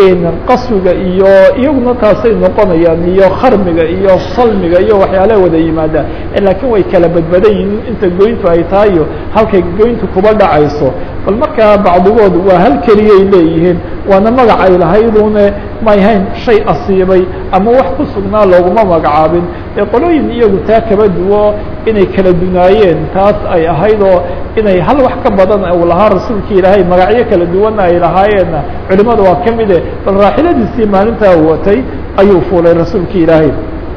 qaswiga iyo iyaguna taasay noqonayaan iyo kharmiga iyo salmiga iyo waxyaalaha wada yimaadaan laakiin way kala badbadan yihiin inta goyntu ay tahay iyo halkay goyntu kuba dhacayso bal markaa bacdigood waa hal keliyay leeyihiin waana magac ay lahaydune may hayn shay asiibay ama wax ku sugnaa looguma magacaabin ee qolooyin iyagu taa kaba duwo inay kala dunaayeen taas ay ahayd oo inay hal wax ka badan uu lahaa rasuulka ilaahay magacyo kala duwanna ay lahaayeenna culimada waa ka mide bal raaxiladiisii maalintaa watay ayuu fuulay rasuulka ilaahay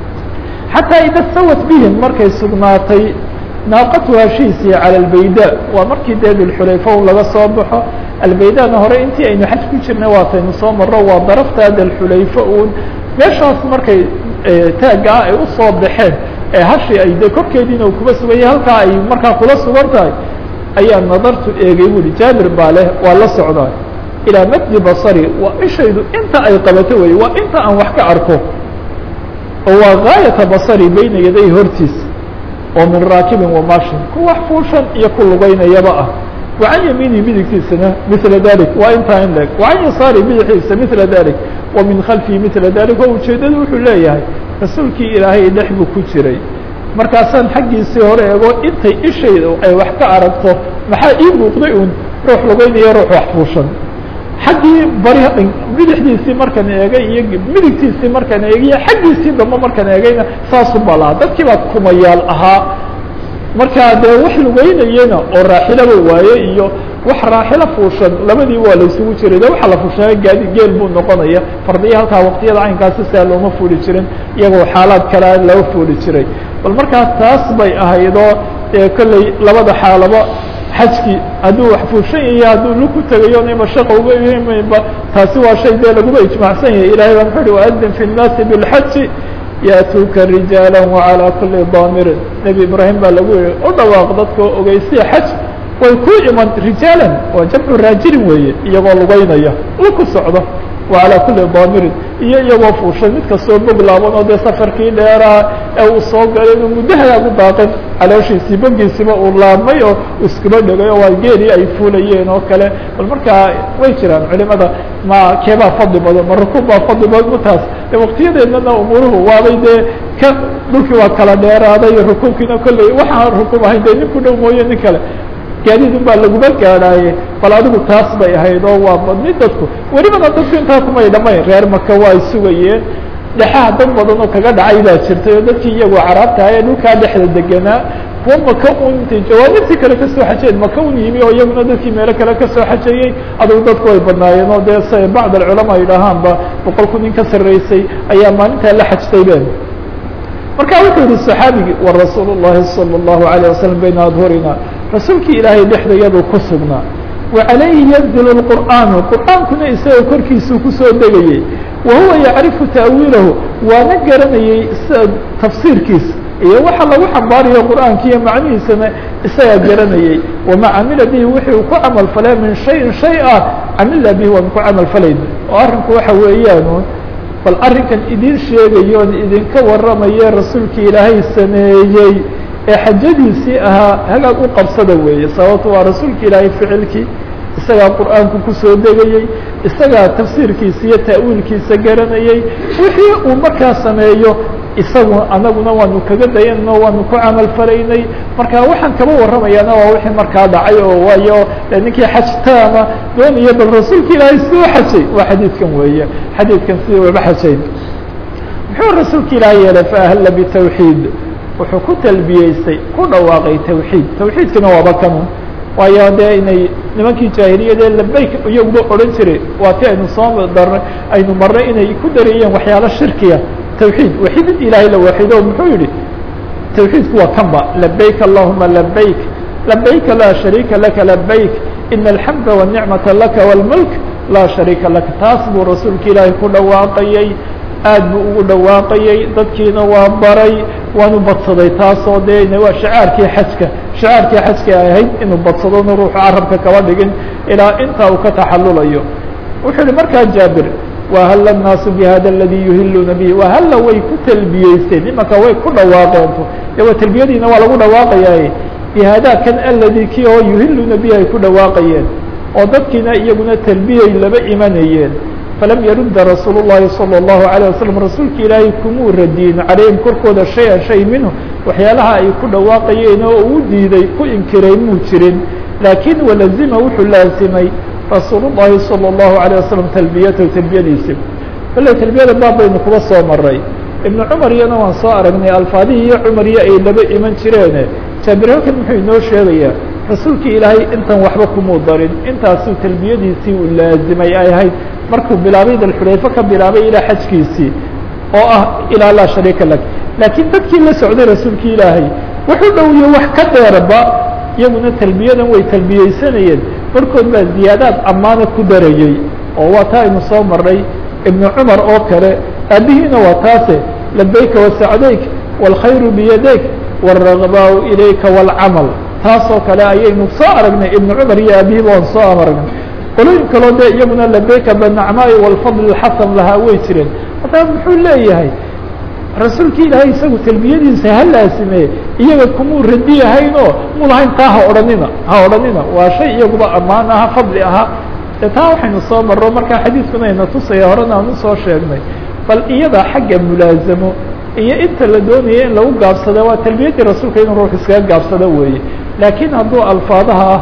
xataa ida sawat bihim markay sugnaatay naaqatu hashiisii cala albayda waa markii dee dulxulayfa laga soo baxo albaydana hore intii aynu xaj ku jirnay waataynu soo maro waa daraftaa dalxulayfa uun meeshaas markay taaggaa ay usoo baxeen ee hashi ay de korkeediina u kuba suganyay halkaa ay markaa kula sugan tahay ayaa nadartu eegay buuhi jaabir baa leh waa la socdaa ilaa maddi basari waa ishaydu inta ay qabato wey waa inta aan wax ka arko oo waa gaayata basari bayna yaday hortiisa oo min raakibin wamashin ku wax fuushan iyo ku lugaynayaba ah wacan yamiini midigtiisana mila dalik waa intaa in leg wacan yasaari bidixiisa mila dalik wa min khalfihi mila dalik oo ujeedadu wuxuu leeyahay rasuulkii ilaahay dhex buu ku jiray markaasaan xaggiisii hore eego intay ishayda ay wax ka aragto maxaa ii muuqday un ruux lugaynaya ruux wax fuushan xaggii bari bidixdiisii markan eegay iyo midigtiisii markan eegiyo xaggiisii dambe markan eegayna saasu baa lahaa dadkii baa kumayaal ahaa markaa dee wax lugeynayena oo raaxilaba waaye iyo wax raaxilo fuushan labadii waa la isugu jiray de waxa la fuushanay gaadi geel buu noqonaya fardiya halkaa waqtiyada caynkaasi siaa looma fuuli jirin iyagoo xaalaad kalea loo fuuli jiray bal markaa taas bay ahaydoo dee kolley labada xaalaba xajkii hadduu wax fuushan yahiy hadduu lug ku tegayo nima shaqa uga imaynba taasi waa shay dee laguba ijmaacsan yahay ilahay baa muxuu uhi waadin fi nnaasi bilxaji ya'tuuka rijaala wacalaa kuli daamirin nebi ibraahim baa lagu yihi u dhawaaq dadka ogeysiya xaj way ku iman rijaalan waa jamcu raajilin weeye iyagoo lugeynaya u ku socdo wacalaa kuli daamirin iyo iyagoo fuushan mid kastoo bog laaban oo dee safarkii dheeraa ee uu soo galay inuu muddahayaa ku daaqin calooshiisii bogiisiba uu laabmay oo iskuba dhegay oo waa geelii ay fuulayeen oo kale bal markaa way jiraan culimada ma keebaa fadli badan ma rukuub baa fadli badan mataas waktiyadeednana umuuruhu waabay dee ka dhulkii waa kala dheeraaday rukuubkiina kolley waxaan rukuub ahayn dee nin ku dhow mooye nin kale gaadiidun baa laguma gaadhaaye bal adigu taas bay ahayd oo waa badni dadku welibana dadku intaa kumay dhamayn reer maka waa ay sugayeen dhexaha dad badan oo kaga dhacay baa jirtay oo dadkii iyagoo caraabta ee dhulkaa dhexda deganaa kuwa maka un intay jawaanibtii kale kasoo xajeen maka un yimi oo iyaguna dadkii meelo kale kasoo xajeeyey adigu dadku way badnaayeen oo dee se bacd alculamaa yidhaahaanba boqol kun in ka sarreysay ayaa maalintaa la xajtay ben marka wuxuu yihi صaxaabigii warasuul الlahi salى الlahu عalيه waslm bayna adhurina rasuulkii ilaahay dhexdayadu ku sugnaa wacalayhi yanzil الqur'aanu qur'aankuna isaga korkiisuu kusoo degayey wa huwa yacrifu ta'wiilahu waana garanayey sida tafsiirkiisa iyo waxa lagu xambaarayo qur'aanka iyo macnihiisana isagaa garanayey wama camila bihi wixii uu ku camal falay min shayin shay ah camila bihi waan ku camal falayna oo arrinku waxa weeyaan bal arrinkan idin sheegayoon idinka warramaye rasuulkii ilaahay sameeyey ee xajadiisii ahaa hagaag u qabsada weeye sababto waa rasuulka ilaahay ficilkii isagaa qur'aanku kusoo degayey isagaa tafsiirkiisa iyo ta'wiilkiisa garanayey wixii uu markaa sameeyo isagu anaguna waanu kaga dayanno waanu ku camal falaynay marka waxaan kaba warramayaana waa wixii markaa dhacay oo waayo ninkii xaj taama doonaya bal rasuulka ilaahay siduu xajay waa xadiidkan weeye xadiidkan sidii waba xajayn muxuu rasuulka ilaahay yeelay faahalla bitawxiid wuxuu ku talbiyeystay ku dhawaaqay tawxiid tawxiidkana waaba kanu waayo dee inay nimankii jaahiliyadee labayk iyaguba odhan jiray waa ti aynu soo darnay aynu marnay inay ku dareeyeen waxyaalo shirkiya twxiid waxidid ilaahay la waxido muxuu yihi tawxiidku waa kan ba labayk allahuma labayk labayka laa shariika laka labayk ina alxamda wالnicmata laka wاlmulk laa shariika laka taas buu rasuulka ilaahay ku dhawaaqayey aad buu ugu dhawaaqayey dadkiina waa baray waanu badsaday taasoo dee waa shacaarkii xajka shacaarkii xajka ay ahayd inuu badsadona ruuxu carabka kaba dhigin ilaa intaa uu ka taxalulayo wuxuu yihi markaa jaabir wahal الnaasu bhada اladي yuhiluuna bihi wahalla way ku talbiyeysteen imanka way ku dhawaaqeentu de waa talbiyadiina waa lagu dhawaaqayaa bihada kan aladi ki oo yuhiluuna bihi ay ku dhawaaqayeen oo dadkiina iyaguna talbiyay laba imanayeen falam yarudda rasuul الlahi salى الlahu عalيه waslm rasuulka ilaahay kumuu radiyin calayhim korkooda shay-a shay minhu waxyaalaha ay ku dhawaaqayeen oo uu diiday ku inkiray muu jirin laakin walazima wuxuu laasimay rasuul الlahi salى الlahu عalيه waslm talbiyatahu talbiyadiisi kale talbiyada baab baynu kuba soo maray ibnu cumar iyana waan soo aragnay alfaadihii iyo cumar iyo ay laba iman jireene jaabir halkan muxuu inoo sheegayaa rasuulkii ilaahay intan waxba kumuu darin intaasuu talbiyadiisii uu laazimay ay ahayd markuu bilaabay dalxulayfe ka bilaabay ilaa xajkiisii oo ah ilaa laa shariika lak laakiin dadkii la socday rasuulkii ilaahay wuxuu dhowiye wax ka dheerba iyaguna talbiyadan way talbiyeysanayeen barkood baa ziyaadaad ammaana ku darayey oo waa taa aynu soo marnay ibnu cumar oo kale aabihiina waa taase labayka wasacdayk wاlkhayru biyadayk wاragbaau ilayka wاlcamal taasoo kale ayaynu soo aragnay ibnu cumar iyo aabihiiba waan soo aragnay qolooyin kaloo dee iyaguna labayka banacmaai wاlfadl xasan lahaa way jireen haddaba muxuu leeyahay rasuulki ilaahay isagu talbiyadiisa ha laasimee iyaga kumuu radiyahayn oo mu lahayn taa ha odhanina ha odhanina waa shay iyaguba ammaan aha fadli ahaa de taa waxaynu soo marro markaa xadiidkuna ayna tusaya horena aan usoo sheegnay bal iyada xagga mulaazamo iyo inta la doonaya in lagu gaabsada waa talbiyaddii rasuulka inuu ruux iskaga gaabsado weeye laakiin hadduu alfaadaha ah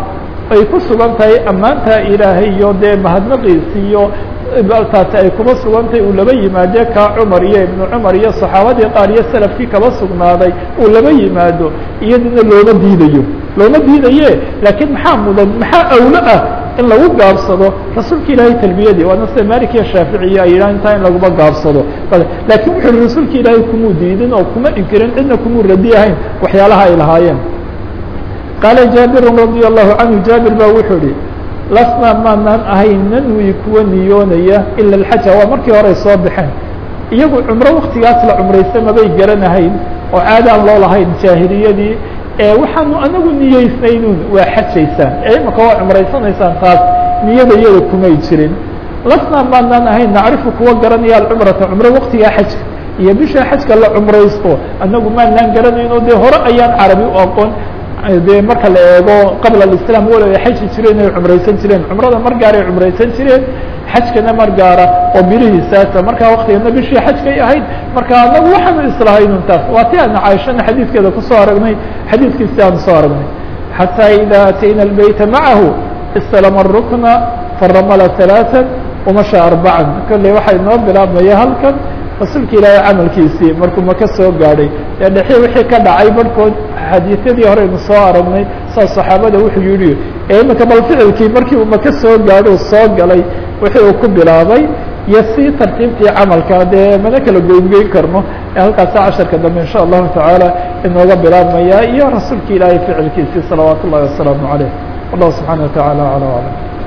ay ku sugan tahay ammaanta ilaahay iyo dee mahadnaqiisi iyo taasi ay kuma sugantahay uu laba yimaade kaa cumar iyo ibnu cumar iyo saxaabadii qaar iyo salafkii kaba sugnaaday uu laba yimaado iyaduna looma diidayo looma diidaye laakiin maxaa mudan maxaa awlo ah in lagu gaabsado rasuulka ilaahay talbiyadii waana sida malik iyo shaaficiya ay yidhahan intaa in laguma gaabsado laakiin wuxu uhi rasuulka ilaahay kumuu diidin oo kuma inkirin cidna kumuu radi ahayn waxyaalaha ay lahaayeen qaala jaabirun radia allahu canhu jaabir baa wuxuu ihi lasnaa maanaan ahayn nanwi kuwa niyoonaya ila alxaja waa markii hore soo baxeen iyagu cumro waktigaas la cumraysta mabay garanahayn oo caada aan loo lahayn jaahiliyadii waxaanu anagu niyeysnaynuun waa xajaysaan ee imaka waa cumraysanaysaan taas niyada iyada kumay jirin lasnaa maanaan ahayn nacrifu kuwa garanaya alcumrata cumro waktigaa xajka iyo bisha xajka la cumraysto anagu maanaan garanayno dee hore ayaan carabi u aqoon dee marka la eego qabla اislam walo ay xaji jireen ay cumraysan jireen cumrada mar gaaray cumraysan jireen xajkana mar gaara oo bilihiisaasa markaa waktigana bishii xajkay ahayd marka anagu waxaanu islahaynun taas waa ti aana caaishana xadiidkeeda kusoo aragnay xadiidkiisi aanu soo aragnay xatىa ida atayna الbeyta macahu istalama الrukna faramala ثaلaaثa وmasha arbacan kolley waxaa inoo bilaabmaya halkan rasuulka ilaahay camalkiisii markuu maka soo gaadhay ee dhexi wixii ka dhacay barhkood xadiisyadii horeynu soo aragnay saa saxaabada wuxuu yihi ee imika bal ficilkii markii uu maka soo gaadho soo galay wixii uu ku bilaabay iyo si tartiibtii camalka dee mana kala goyngeyn karno ee halkaasa casharka dambe insha allahu tacaala inooga bilaabmaya iyo rasuulka ilaahay ficilkiisii salawaat ullahi wasalaamu caleyh wallahu subxaana wa taعala alى alam